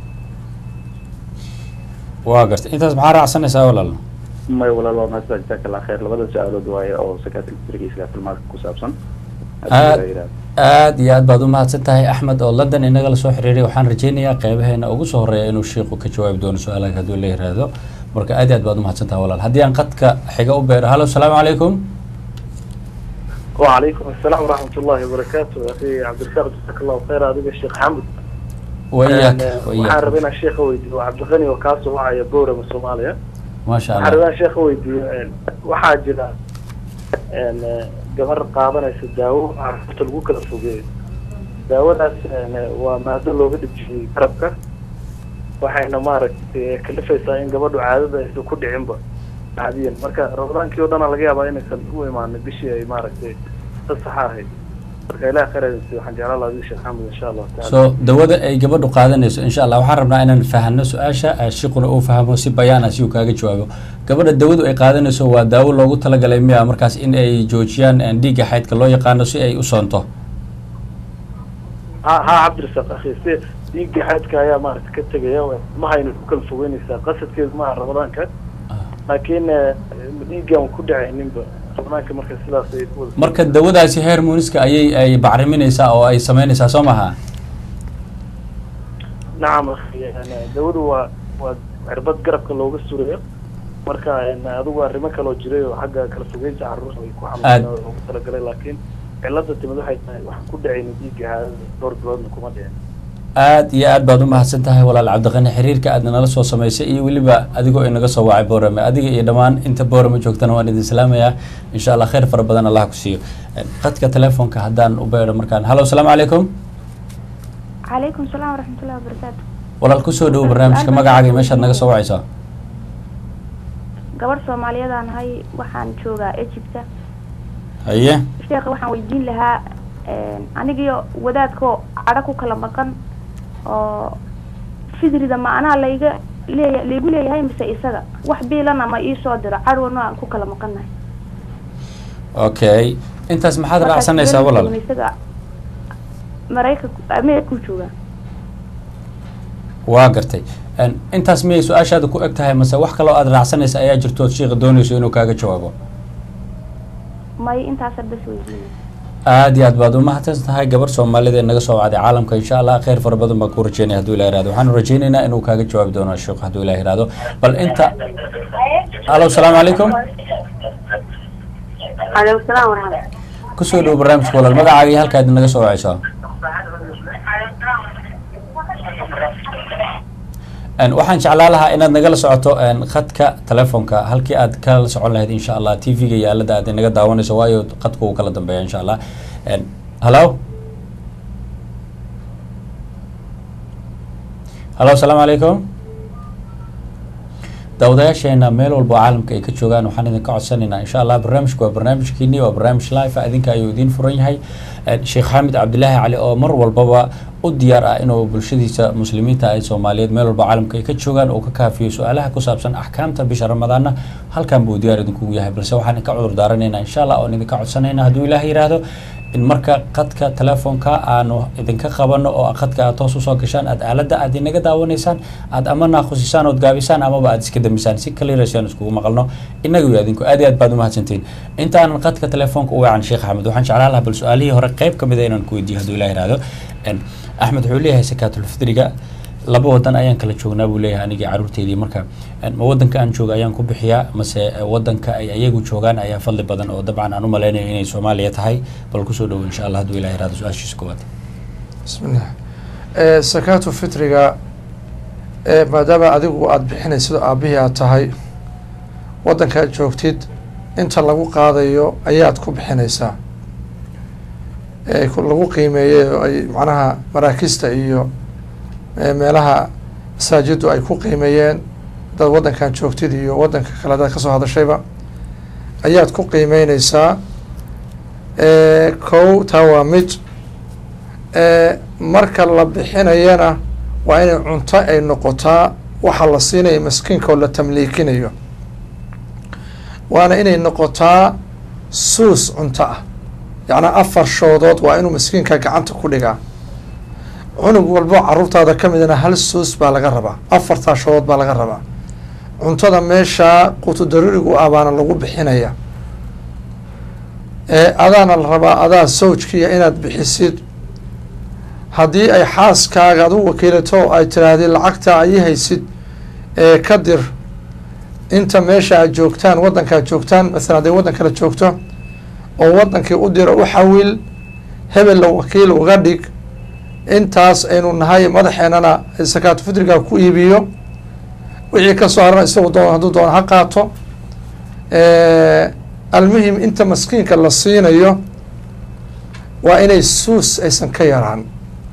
Speaker 1: waa gartay intaas maxaa raacsanaysaa walaal
Speaker 3: may walaal waa mahadsan jazaaka allah khayr labada su-aalood waaye oo sakaatilfitriga iyo sakaatilmaalka ku saabsan
Speaker 1: aad aad iyo aad baad umahadsan tahay axmed oo london inaga lasoo xiriiray waxaan rajeynayaa qeybaheena ugu soo horeeya inuu shiiku ka jawaabi doono su-aalaha hadduu la yiraahdo marka aad iyo aad baad umahadsan tahay walaal haddii aan qadka xiga u beero halo asalaamu calaykum
Speaker 4: وعليكم السلام ورحمة الله وبركاته أخي عبد الرزاق جزاك الله خير هذا الشيخ حمد
Speaker 1: wayaak
Speaker 4: waxaan
Speaker 1: wayaak
Speaker 4: rabaa inaan sheekha weydiiyo waa cabdiqani oo kaasoo wacaya boorama soomaaliya
Speaker 1: maasha
Speaker 4: waxaan
Speaker 1: allah
Speaker 4: rabaa inaan sheekha weydiiyo waxaa jira een, gabar qaadanaysa daawo carruurta lagu kala fogeeyo daawadaas een, waa maado looga dhibjiyey garabka waxayna maaragtay kalifaysaa in gabadhu caadada aysan ku dhicinba caadiyan marka ramadaankii oo dhana laga yaabaa inaysan u imaanin bishii ay maaragtay fasaxa ahayd marka ilaah khayradisi waxaan jeclaan lahaa sheekh xamed insha allahu taala
Speaker 1: so dawada ay gabadhu qaadanayso insha allah waxaan rabnaa inaan fahano su-aasha eh, shiquna uu fahmo si bayaan ah si uu kaaga jawaabo gabadha dawadu ay qaadanayso waa daawo loogu talagalay miya markaas in ay joojiyaan eh, dhiigga xaydka loo yaqaano si ay u soonto
Speaker 4: ha ha cabdirasaaq akhi si dhiigga xaydka ayaa maaragta ka tegaya mahayna ku kala fogeynaysaa qasadkeedu maaha ramadaanka laakiin eh, dhiiggan ku dhacayninba ramadaanka marka sidaas ay ku wada
Speaker 1: marka dawadaasi hermoniska ayay ay bacriminaysaa oo ay sameynaysaa soo maha
Speaker 4: nacam akhi yani dawadu waa waa cirbad garabka looga surayo marka een, adigu arrimo kaloo jiray oo xagga kala fogeynta carruurta ay ku
Speaker 1: Aad.
Speaker 4: xamulaan oo loogu talagalay laakiin cilada timid waxay tahay waxaan ku dhacaynin dhiigga caadada dhowr biloodna kuma dhicin
Speaker 1: aad iyo aad baad umahadsan tahay walaal cabdiqani xiriirka aadna nala soo samaysay iyo weliba adigoo inaga soo wacay boorame adiga iyo dhammaan inta boorame joogtana waan idin salaamayaa insha allah khayr fara badan allah ku siiyo Eh, qadka telefoonka haddaan u beedho markaan halo asalaamu calaykum
Speaker 5: calaykum salaam waraxmatullahi wabarakaatu
Speaker 1: walaal kusoo dhowo barnaamijka magacaaga iyo meeshaad naga soo wacaysaa
Speaker 5: gabadh soomaaliyadan ahay waxaan joogaa egypta
Speaker 1: haye
Speaker 5: sheekha waxaan weydiin lahaa anigiyo wadaadkoo cadho ku kala maqan oo fidrida ma anaa layga leeya laygu leeyahay mise isaga wax biilana ma iisoo diro cadhowna aan ku kala maqannahay
Speaker 1: okay intaas maxaad
Speaker 5: Markaas
Speaker 1: raacsanaysaa
Speaker 5: biilna
Speaker 1: walaal
Speaker 5: ma isaga maraykanku ameerikuu joogaa
Speaker 1: waa gartay En, intaas miyay su-aashaada ku eg tahay mase wax kaloo aad raacsanaysa ayaa jirto ood sheekha doonayso inuu kaaga jawaabo
Speaker 5: may intaasa bas weydiinay
Speaker 1: aad iyo aad baad umahadsan tahay gabar soomaalida ee naga soo wacday caalamka insha allah khayr fara badan baan ku rajeynaya hadduu ilah irahdo waxaanu rajeynaynaa inuu kaaga jawaabi doono sheekh hadduu ilah irahdo bal inta alo asalaamu calaykum
Speaker 6: عليكم السلام ورحمة الله
Speaker 1: kusoo dhowo barnaamijka walaal magacaaga iyo halkaad naga soo wacayso En, waxaan jeclaa lahaa inaad nagala socoto en, khadka telefoonka halkii aad kala socon lahayd insha allah t v-ga iyo aalada aad inaga daawanayso waayo khadku uu kala dambeeya insha allah En, hallo hallo asalaamu calaykum daawadayaasheena meel walba oo caalamka ay ka joogaan waxaan idinka codsanaynaa insha allah barnaamijku waa barnaamijkiini waa barnaamij live ah idinka ayuu idiin furan yahay Eh, sheekh xaamid cabdilaahi cali oo mar walbaba u diyaar ah inuu bulshadiisa muslimiinta ay soomaaliyeed meel walba caalamka ay ka joogaan oo ka kaafiyo su-aalaha ku saabsan axkaamta bisha ramadaana halkan buu diyaar idinkugu yahay balse waxaan idinka cudur daaranaynaa insha allah oon idinka codsanayna hadduu ilaah yiraahdo in marka qadka telefoonka aanu idinka qabano oo qadka aad toos usoo gashaan aad aaladda aad inaga daawanaysaan aad ama naaqusisaan ood gaabisaan amaba aad iska damisaan si clearasiaan iskugu maqalno inaga iyo adinku aad iyo aad baad umahadsantiin intaanan qadka telefoonka u wacan sheekh axmed waxaan jeclaan lahaa bal su-aalihii hore qayb ka mid a inaan ku weydiiyo hadduu ilah ihahdo axmed wuxuu leeyahay sakaatulfidriga laba wadan ayaan kala joognaa buu leeyahay anigii caruurteydii marka ma wadanka aan jooga ayaan ku bixiyaa mase wadanka ay ayagu joogaan ayaa fadli badan oo dabcan aan u malaynayo inay soomaaliya tahay bal kusoo dhowo insha allah hadduu ilah ihahdo su-aashiisa koowaad
Speaker 2: bismillah sakaatu fitriga maadaama adigu aada bixinaysid aabihii aad tahay waddanka aad joogtid inta lagu qaadayo ayaad ku bixinaysaa lagu qiimeeyey oo ay macnaha maraakista iyo meelaha masaajiddu ay ku qiimeeyeen dad waddankan joogtid iyo waddanka kale dad kasoo hadashayba ayaad ku qiimeyneysaa kow taa waa mid marka la bixinayana waa inay cunto ay noqotaa waxa la siinayo maskiinka oo la tamliikinayo waana inay noqotaa suus cunto ah yacnaa afar shoodood waa inuu maskiinka gacanta ku dhigaa cunug walbo caruurtaada ka midana hal suus baa laga rabaa afartaa shoodood baa laga rabaa cuntada meeshaa qutu daruurigu ah baana lagu bixinaya adaana la rabaa adaa sawjkiiya inaad bixisid haddii ay xaaskaaga adu wakiilato ay tiraahdi lacagta ay haysid ee ka dir inta meesha aad joogtaan waddanka aad joogtaan masalan hadday waddan kale joogto oo waddankii u diro u xawil hebella wakiil uga dhig intaas aynu nahay madaxeenana sakaatu fitriga ku iibiyo wixii kasoo harana isagu doon hadduu doona ha qaato almuhim inta maskiinka la siinayo waa inay suus aysan ka yaraan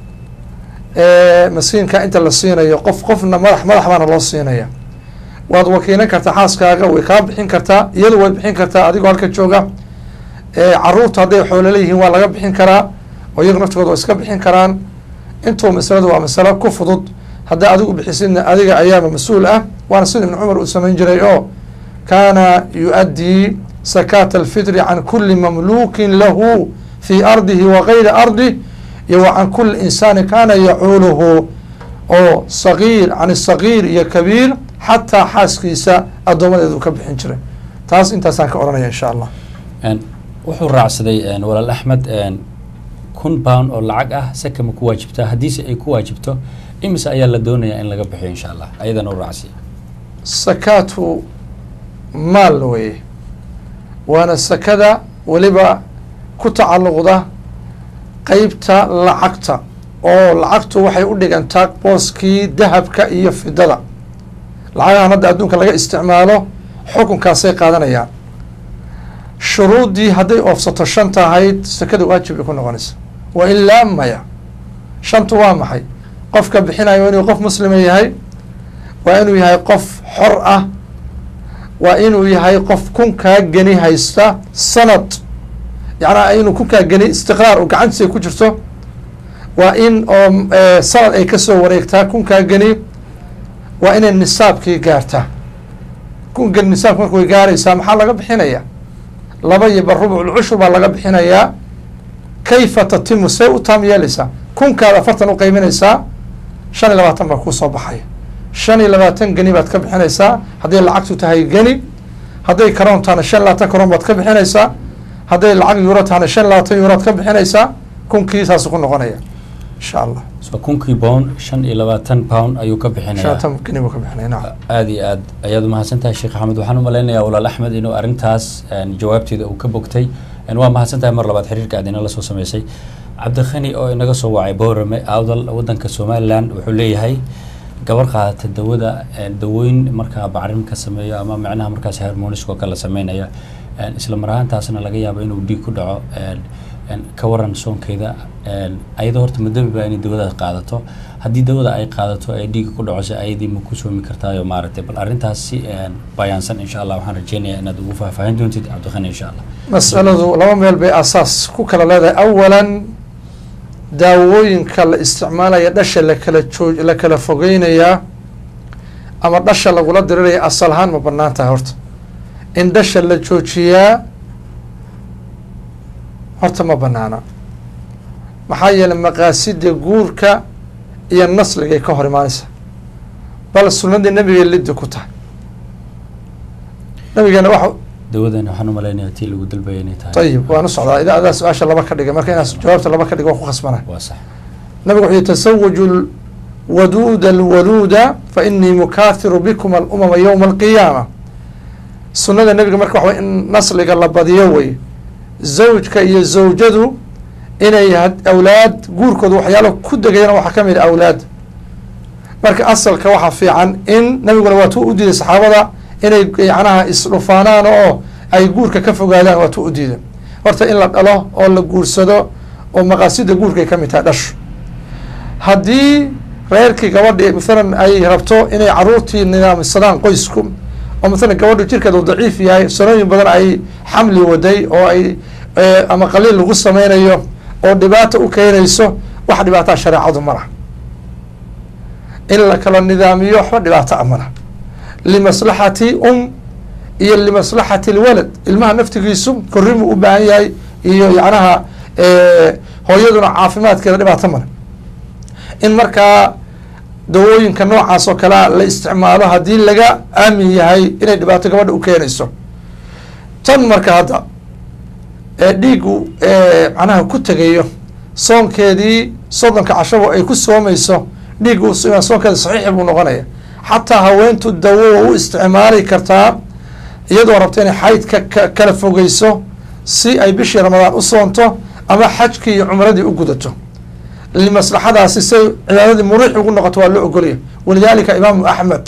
Speaker 2: maskiinka inta la siinayo qof qofna madax madax baana loo siinaya waad wakiilan kartaa xaaskaaga way kaa bixin kartaa iyadu way bixin kartaa adigoo halka jooga caruurta hadday xoolo leeyihiin waa laga bixin karaa oo iyagu naftooda waa iska bixin karaan intuu masaladu waa masalo ku fudud haddaa adigu bixisidna adiga ayaaba mas-uul ah waana sida ibn cumar uu samayn jiray oo kaana yu-addii sakaata alfitri can kuli mamluukin lahu fii ardihi wa gayri ardih iyo wa can kuli insaani kaana yacuuluhu oo sagiir can sagiir iyo kabiir xataa xaaskiisa addoomadeedu ka bixin jiray taas intaasaan ka odhanaya insha allah
Speaker 1: wuxuu raacsaday walaal axmed kun pound oo lacag ah saka ma ku waajibtaa haddiise ay ku waajibto imise ayaa la doonayaa in laga bixiyo insha allah ayadana u raacsiya
Speaker 2: sakaatu maal weye waana sakada weliba ku tacalluqda qeybta lacagta oo lacagtu waxay u dhigantaa booskii dahabka iyo fidada lacagahan hadda adduunka laga isticmaalo xukunkaasay qaadanayaan shuruuddii hadday oofsato shan tahayd sakada waajib bay ku noqonaysa wa ilaa maya shantu waa maxay qofka bixinayo inuu qof muslima yahay waa inuu yahay qof xor ah waa inuu yahay qof kunkaa geni haysta sanad yacnaa inuu kunkaa geni istiqraar oo gacantiisa ku jirto waa in oo sanad ay kasoo wareegtaa kunkaa geni waa inay nisaabkii gaartaa kun geni nisaabka marka way gaaraysaa maxaa laga bixinaya laba iyo bar rubuc cushur baa laga bixinayaa kayfa tatimu say u taam yeelaysaa kunkaad afartan u qeyminaysaa shan iyo labaatan baa kusoo baxaya shan iyo labaatan geni baad ka bixinaysaa hadday lacagtu tahay geni hadday karoon tahana shan labaatan karoon baad ka bixinaysaa hadday lacag yuuro tahana shan labaatan yuuraad ka bixinaysaa kunkii saasu ku noqonaya insha allah
Speaker 1: so kunkii pound shan iyo labaatan pound ayuu ka bixinaya
Speaker 2: shantan geni buu ka bixinaya nacam
Speaker 1: aada iyo aad ayaad umahadsan tahay sheekh axmed waxaan u malaynayaa walaal axmed inuu arrintaas jawaabteeda uu ka bogtay waa mahadsan tahay mar labaad xiriirka aad inala soo sameysay cabdikhani oo inaga soo wacay boorame awdal waddanka somalilan wuxuu leeyahay gabar qaadata dawada dawooyin markaa bacrin ka sameeyo ama micnaha markaas harmoniskoo kale sameynaya isla mar ahaantaasna laga yaabo inuu dhiig ku dhaco ka waran soonkeeda ayadoo horta madami baa inay dawadaas qaadato haddii dawada ay qaadato ay dhiiga ku dhaco se ayadii ma ku soomi kartaayo maaragtay bal arrintaas si bayaansan insha allah waxaan rajeynayaa inaad ugu faahfaahin doontid cabdikhani insha allah
Speaker 2: masaladu laba meel bay asaas ku kala leedahay awalan daawooyinka la isticmaalaya dhasha lakala joo la kala fogeynayaa ama dhasha lagula diriraya asal ahaan ma banaan tahay horta in dhasha la joojiyaa horta ma banaana maxaa yeelay maqaasida guurka iyo nasligay ka hor imaanaysa bal sunnadii nabigay liddi ku tahay nabigeena waxa
Speaker 1: dawadan waxaan u malaynayaa tii lagu dalbaya inay tahay
Speaker 2: ayib waan u socdaa ida adaa su-aasha laba ka dhigay marka inaas jawaabta laba ka dhiga waan ku khasbana
Speaker 1: waa sax
Speaker 2: nabigu wuxuu yihi tasawaju waduuda alwaluuda fa inii mukaahiru bikum alumama yowma alqiyaama sunnada nebiga marka waxa way in nasliga la badiyo wey zawjka iyo zawjadu inay had- awlaad guurkooda waxyaalo ku degayana waxaa ka mid a awlaad marka asalka waxaa fiican in nabiguna waatuu u diiday saxaabada inay yacnaha isdhufaanaan oo ay guurka ka fogaadaan waatuu u diiday horta in la dhalo oo la guursado oo maqaasida guurkay ka mid tahay dhashu haddii reerkii gabadhi maalan ay rabto inay caruurtii nidaamsadaan qoysku oo maalan gabadhu jirkeeda uu daciif yahay sanooyin badan ay xamli waday oo ay eh, ama qaliil lagu sameynayo oo dhibaata u keenayso wax dhibaataa shareecadu ma laha in la kala nidaamiyo waxba dhibaato a ma laha limaslaxati um iyo limaslaxati lwalad ilmaha naftigiisu korrimuu u baahan yahay iyo yacnaha eh, hooyaduna caafimaadkeeda dhibaato male in markaa dawooyinka noocaas oo kalea la isticmaalo haddii laga aamin yahay inay dhibaato gabadha u keenayso tan marka hadda ee dhiigu macnaha ku tegayo soonkeedii soddonka cashabo ay ku soomayso dhiigu soonkeeda saxiixi buu noqonaya xataa haweentu dawo waa u isticmaali kartaa iyadoo rabta inay xaydka ka kala fogeyso si ay bishii ramadaan u soonto ama xajkii iyo cumradii u gudato limaslaxadaasi say cibaadadii muriix ugu noqoto waa loo ogolya walidaalika imaamu axmed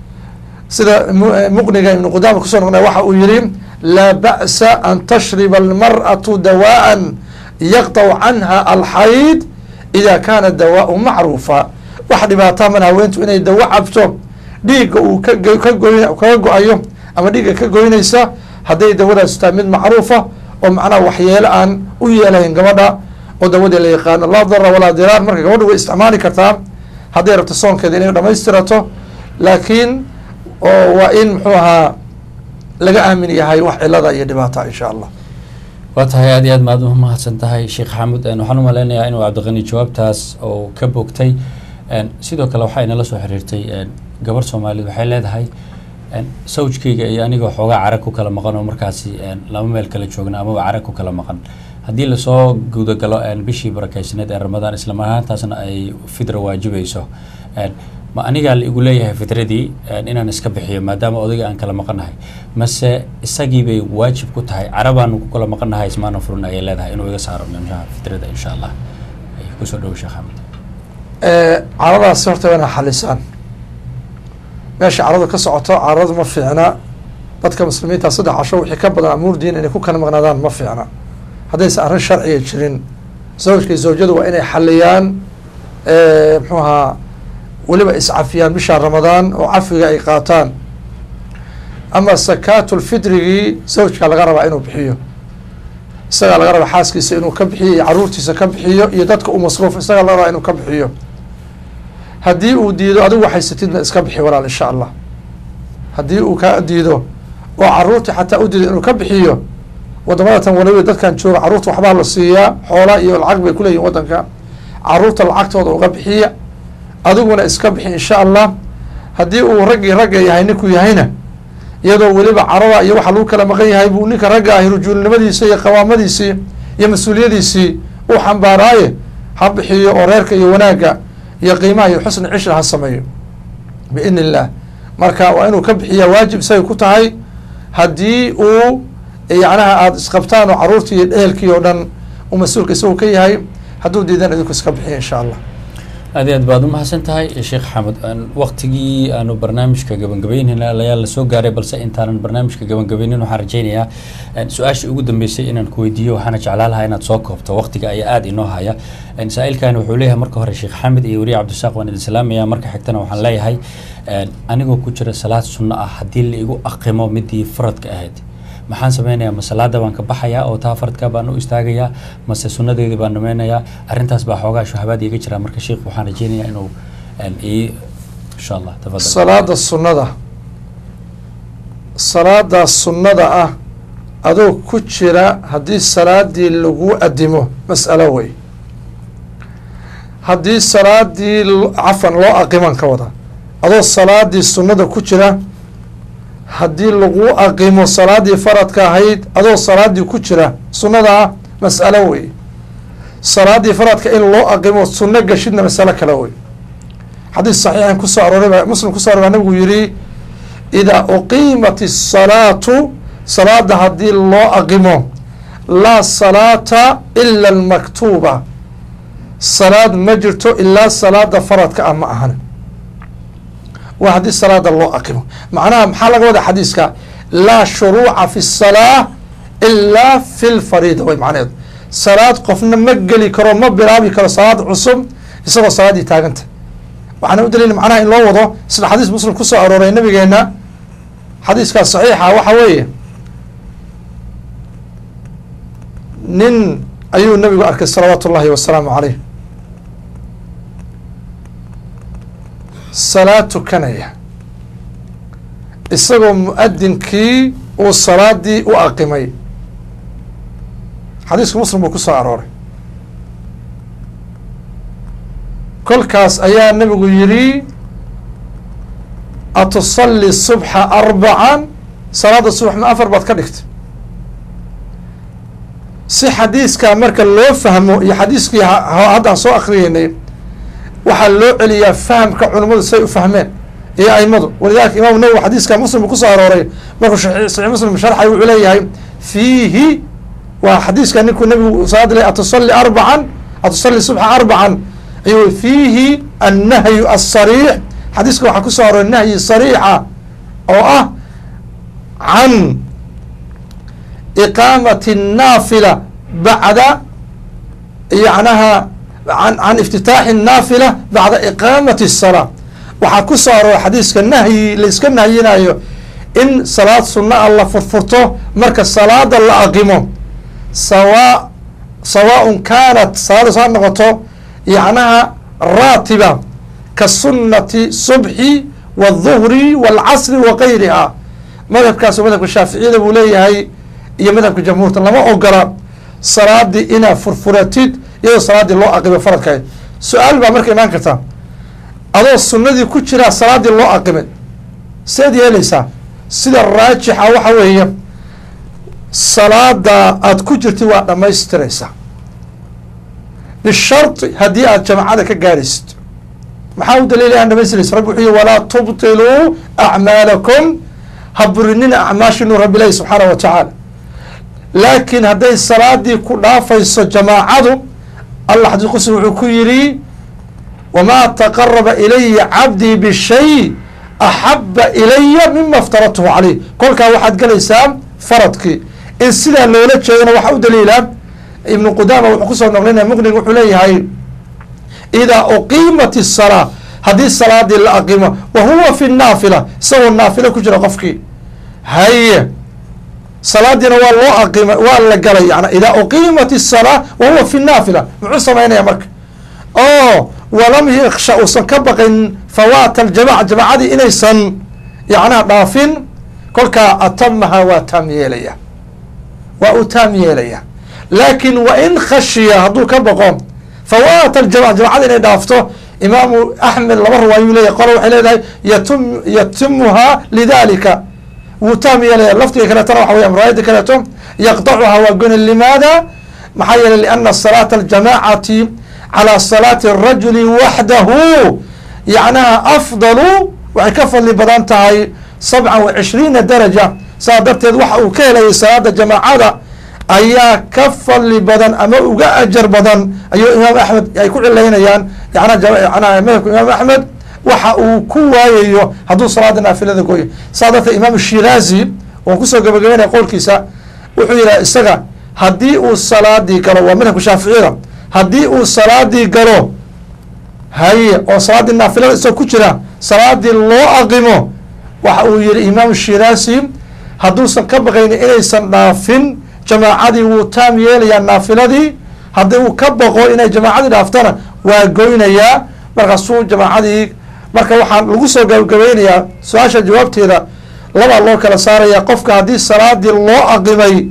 Speaker 2: sida mu- muqniga ibnu qudaama kusoo noqnay waxa uu yihi laa ba'sa an tashriba almar'atu dawaan yaqطacu canha alxayd ida kaana dawaau macruufa wax dhibaataa mana haweentu inay dawo cabto dhiigga uu ka go- ka goy kaga go-ayo ama dhiigga ka goynaysa hadday dawadaas tahay mid macruufa oo macnaha waxyeelo aan u yeelahayn gabadha oo dawadii la yaqaano laa dara walaa diraar marka gabadha way isticmaali kartaa hadday rabto soonkeeda inay dhamaystirato laakiin oo waa in muxuu ahaa laga aamin yahay wax cilada iyo dhibaata insha allah
Speaker 1: waa tahay aad iyo aad maad umahadsan tahay sheekh xaamud een, waxaan u malaynayaa inuu cabdiqani jawaabtaas oo ka bogtay een, sidoo kale waxaa inala soo xiriirtay een, gabar soomaaliyed waxay leedahay een, sawjkayga iyo aniga xoogaa carag ku kala maqan oo markaasi een, laba meel kala joogna amaba carag ku kala maqan haddii lasoo gudagalo een, bishii barakaysaneed ee ramadaan isla ahaantaasna ay fidra waajibayso een, ma anigaa la igu leeyahay fitradii een, inaan iska bixiyo maadaama odayga aan kala maqanahay mase isagii bay waajib ku tahay carabaanu ku kala maqanahay ismaana furin ayay leedahay inuu iga saaro nimshaha fitrada insha allah ay kusoo dhowo sheekh xamed
Speaker 2: caradaasi horta waa inaa xalisaan meesha caradu ka socoto caradu ma fiicna dadka muslimiinta saddex casho wixii ka badan amuur diin inay ku kala maqnaadaan ma fiicna haddaysan arrin sharciga jirin zawjka iyo zawjadu waa inay xaliyaan muxuu ahaa weliba iscafiyaan bisha ramadaan oo cafiga ay qaataan ama sakaatulfitrigii zawjka laga rabaa inuu bixiyo isagaa laga rabaa xaaskiisa inuu ka bixiyo iyo caruurtiisa ka bixiyo iyo dadka u masruuf isagaa laga rabaa inuu ka bixiyo haddii uu diido adigu haysatidna iska bixi walaal insha allah haddii uu kaa diido oo caruurtii xataa u diido inuu ka bixiyo waddamadatan waliba dadkan jooga caruurta waxbaa la siiyaa xoola iyo lacag bay kuleeyihin waddanka caruurta lacagtooda uga bixiya adiguna iska bixi insha allah haddii uu raggii ragga yahay ninkuu yahayna iyadoo weliba carada iyo waxa lagu kala maqan yahay buu ninka ragga ahi rujuulnimadiisa iyo qawaamadiisii iyo mas-uuliyadiisii uu xambaaraaye ha bixiyo oo reerka iyo wanaagga iyo qiimaha iyo xusni cishra ha sameeyo biidn illah marka waa inuu ka bixiya waajib isagay ku tahay haddii uu yacnaha aada isqabtaan oo caruurtii iyo dhehelkii oo dhan uu mas-uulka isagu ka yahay hadduu diidan idinku iska bixiya insha allah
Speaker 1: aad iyo aad baad umahadsan tahay sheekh xamed waktigii aanu barnaamijka gabagabeynayna ayaa lasoo gaaray balse intaanan barnaamijka gabagabeynin waxaan rajeynayaa su-aashii ugu dambeysay inaan ku weydiiyo waxaana jeclaan lahaa inaad soo koobto waktiga ayaa aada inoo haya saa-ilkani wuxuu leeyahay marka hore sheekh xamed iyo weriye cabdisaaq waan idin salaamaya marka xigtana waxaan leeyahay anigoo ku jira salaad sunno ah haddii la igu aqimo midii faradka ahayd maxaan sameynayaa ma salaada baan ka baxayaa oo taa faradka baan u istaagayaa mase sunadeedii baan dhameynayaa arrintaas baa xoogaa shuhabaad iiga jira marka sheikh waxaan rajeynayaa inuu ii insha allah tafadal
Speaker 2: salaada sunnada salaada sunnada ah adoo ku jira haddii salaadii lagu adimo mas'alo wey haddii salaadii cafan loo aqiman ka wada adoo salaadii sunnada ku jira haddii lagu aqimo salaadii faradka ahayd adoo salaadii ku jira sunnadaa mas'alo wey salaadii faradka in loo aqimo sunno gashidna masalo kale wey xadiis saxiixan kusoo arooray baa muslim kuso aroray baa nabigu yihi idaa uqiimat الsalaatu salaada haddii loo aqimo laa salaata ila almaktuuba salaad ma jirto ilaa salaada faradka ah ma ahan waa haddii salaada loo aqimo macnaha maxaa laga wada xadiiska laa shuruuca fi الsalaa ilaa fi lfariida way macnaheedu salaad qofna ma geli karo ma bilaabi karo salaad cusub isagoo salaaddii taaganta waxaana u daliil macnaha in loo wado sida xadiis muslim kusoo arooray nabigeena xadiiskaas saxiixa waxa weeye nin ayuu nabigu arkay salawaatu ullahi wasalaamu caleyh salaad tukanaya isagoo mu-adinkii uu salaadii u aqimay xadiisku muslim buu kusoo arooray kolkaas ayaa nabigu yidhi atusalli subxa arbacan salaada subax ma afar baad ka dhigtay si xadiiskaa marka loo fahmo iyo xadiiskii haddaan soo akriyeynay waxaa loo celiyaa fahamka culimmadu say u fahmeen iyo aimadu walidalika imaamu nawowi xadiiska muslim uu kusoo arooray markuu saxiix muslim sharxay wuxuu leeyahay fiihi waa xadiiska ninkuu nabigu salaada le atusalli arbacan atusalli subxa arbacan ayuu fiihi annahyu asariix xadiiska waxaa kusoo arooray nahyi sariixa oo ah can iqaamati الnaafila bacda yacnaha an can iftitaaxi الnaafila bacda iqaamati الsalaa waxaa ku soo arooray xadiiska nahyi laiska nahyinayo in salaad sunna a la furfurto marka salaada la aqimo sawa sawaaءn kaanat salaadaas ha noqoto yacnaha raatiba ka sunati subxi wالظuhri wاlcasri wa gayriha madhabkaas madhabka shaaficiyada buu leeyahay iyo madhabka jamhuurta lama ogola salaadii inaad furfuratid iyadoo salaaddii loo aqimay faradkahayd su-aal baa marka imaan karta adoo sunnadii ku jiraa salaaddii loo aqimay seed yeelaysaa sida raajixa waxa weeye salaada aada ku jirtid waa dhammaystiraysaa bisharti haddii aad jamacada ka gaaraysid maxaa u daliilay aan dhamaystiraysa rabbi wuxuu yihi walaa tubtiluu acmaalakum ha burinina acmaashinu rabbi ilahi subxaanah wa tacaala laakiin hadday salaadii ku dhaafayso jamaacadu allah xadiis qudsi wuxuu ku yidhi wamaa taqaraba ilaya cabdii bishay axaba ilaya mima aftaradtuhu caleyh kolkaa waxaad gelaysaa faradkii in sidaa loola jeedana waxaa u daliila ibnu qudaama wuxuu kusoo noqlinaya muqnig wuxuu leeyahay idaa uqiimat الsalaa haddii salaadii la aqimo wa huwa fi naafila isagoo naafilo ku jira qofkii haye salaadiina waa loo aqima waa la galay yana idaa uqiimat الsalaa wa huwa fi naafila muxuu samaynaya marka o walam yaksha uusan ka baqayn fawaata aljamaca jamacadii inaysan yacnaha dhaafin kolkaa atamaha waa taam yeelaya waa uu taam yeelaya laakin wain khashiya hadduu ka baqo fawaata aljamaca jamacada inay dhaafto imaamu axmed laba riwaayuu leeyahy qole waxay leedahay yatum yatimuhaa lidalika wuu taam yeelaya lafdiga kaleetona waxa weya riwaayada kaleeto yaqdacuhaa waa goni limaada maxaa yeelay liana salaata aljamacati calى salaati الrajuli waxdahu yacnaha afdalu waxay ka fadli badan tahay sabcan wa cishriina daraja saa darteed waxa uu ka helayay salaada jamaacada ayaa ka fadli badan ama uga ajar badan ayuu imaam axmed ay ku cilaynayaan yana madhabka imaam axmed waxa uu ku waayayo hadduu salaada naafilada gooyo saa darteed imaam shiraazi oon kusoo gabagabeynaya qowlkiisa wuxuu yidhaha isaga haddii uu salaadii galo waa madhabka shaaficiyada haddii uu salaadii galo haye oo salaaddii naafilada isagoo ku jira salaadii loo aqimo waxa uu yihi imaam shiraasi hadduusan ka baqayni inaysan dhaafin jamaacadii wuu taam yeelayaa naafiladii haddii uu ka baqo inay jamaacadii dhaaftana waa goynayaa markaasuu jamaacadii marka waxaan lagu soo gabagabeynayaa su-aasha jawaabteeda labaa loo kala saaraya qofka haddii salaadii loo aqimay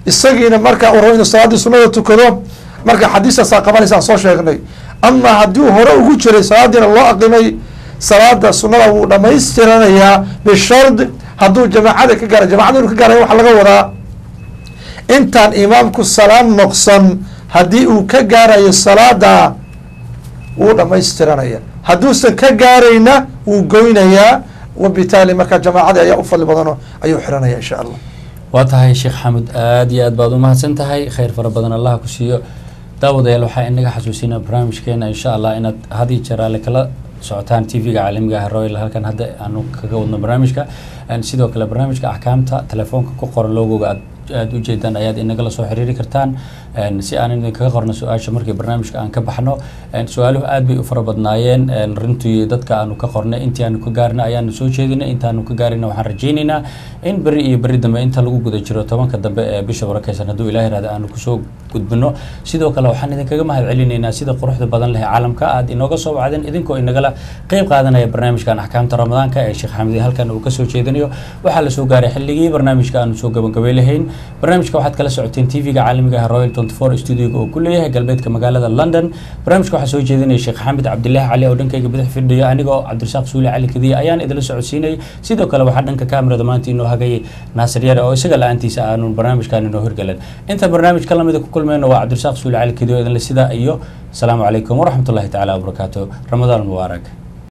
Speaker 2: isagiina marka uu rabo inuu salaaddii sunada tukado marka xadiistaasaa qabanaysa aan soo sheegnay ama haddii uu hore ugu jiray salaadiina loo aqimay salaada sunada wuu dhamaystiranayaa bishard hadduu jamaacada ka gaara jamacada inuu ka gaaraya waxaa laga wadaa intaan imaamku salaam noqsan haddii uu ka gaarayo salaada wuu dhamaystiranaya hadduusan ka gaarayna wuu goynayaa wabitaali marka jamaacadii ayaa u fadli badano ayuu xiranaya insha allah
Speaker 1: waa tahay sheekh xamud aada iyo aad baad umahadsan tahay khayr fara badan allah ku siiyo daawadayaal waxaa inaga xasuusinaa barnaamijkeena insha allah inaad had iyo jeer alle kala socotaan t v-ga caalamiga ah royal halkan hadda aanu kaga wadno barnaamijka sidoo kale barnaamijka axkaamta telefoonka ku qoran logoga aad aada ujeedaan ayaad inagala soo xiriiri kartaan si aan idinkaga qorno su-aasha markii barnaamijka aan ka baxno su-aaluhu aad bay u fara badnaayeen runtii dadka aanu ka qornay intii aanu ka gaarna ayaanu soo jeedinay intaanu ka gaarina waxaan rajaynaynaa in beri iyo beri dambe inta lagu guda jiro tobanka dambe ee bisha barakeysan hadduu ilaah irahda aanu kusoo gudbino sidoo kale waxaan idinkaga mahad celinaynaa sida quruxda badan leh caalamka aad inooga soo wacdeen idinkoo inagala qeyb qaadanaya barnaamijkan axkaamta ramadaanka ee sheekh xamidi halkan uu kasoo jeedinayo waxaa lasoo gaaray xilligii barnaamijka aanu soo gabagabay lahayn barnaamijka waxaad kala socoteen t v-ga caalamiga ah royal twenty four studioga oo ku leeyahay galbeedka magaalada london barnaamijka waxaa soo jeedinaya sheekh xamid cabdilaahi cali oo dhankayga bidix fidhiyo anigoo cabdirasaaq suuli cali kadiya ayaan idila socodsiinayay sidoo kale waxaa dhanka kamerada maanta inoo hagayay naasir yare oo isaga la-aantiisa aanu barnaamijkan inoo hirgalan inta barnaamij ka lamida ku kulmeyno waa cabdirasaaq suuli cali kadiyo idinle sidaa iyo asalaamu calaykum waraxmatullahi tacaala wabarakaatu ramadaan mubaarak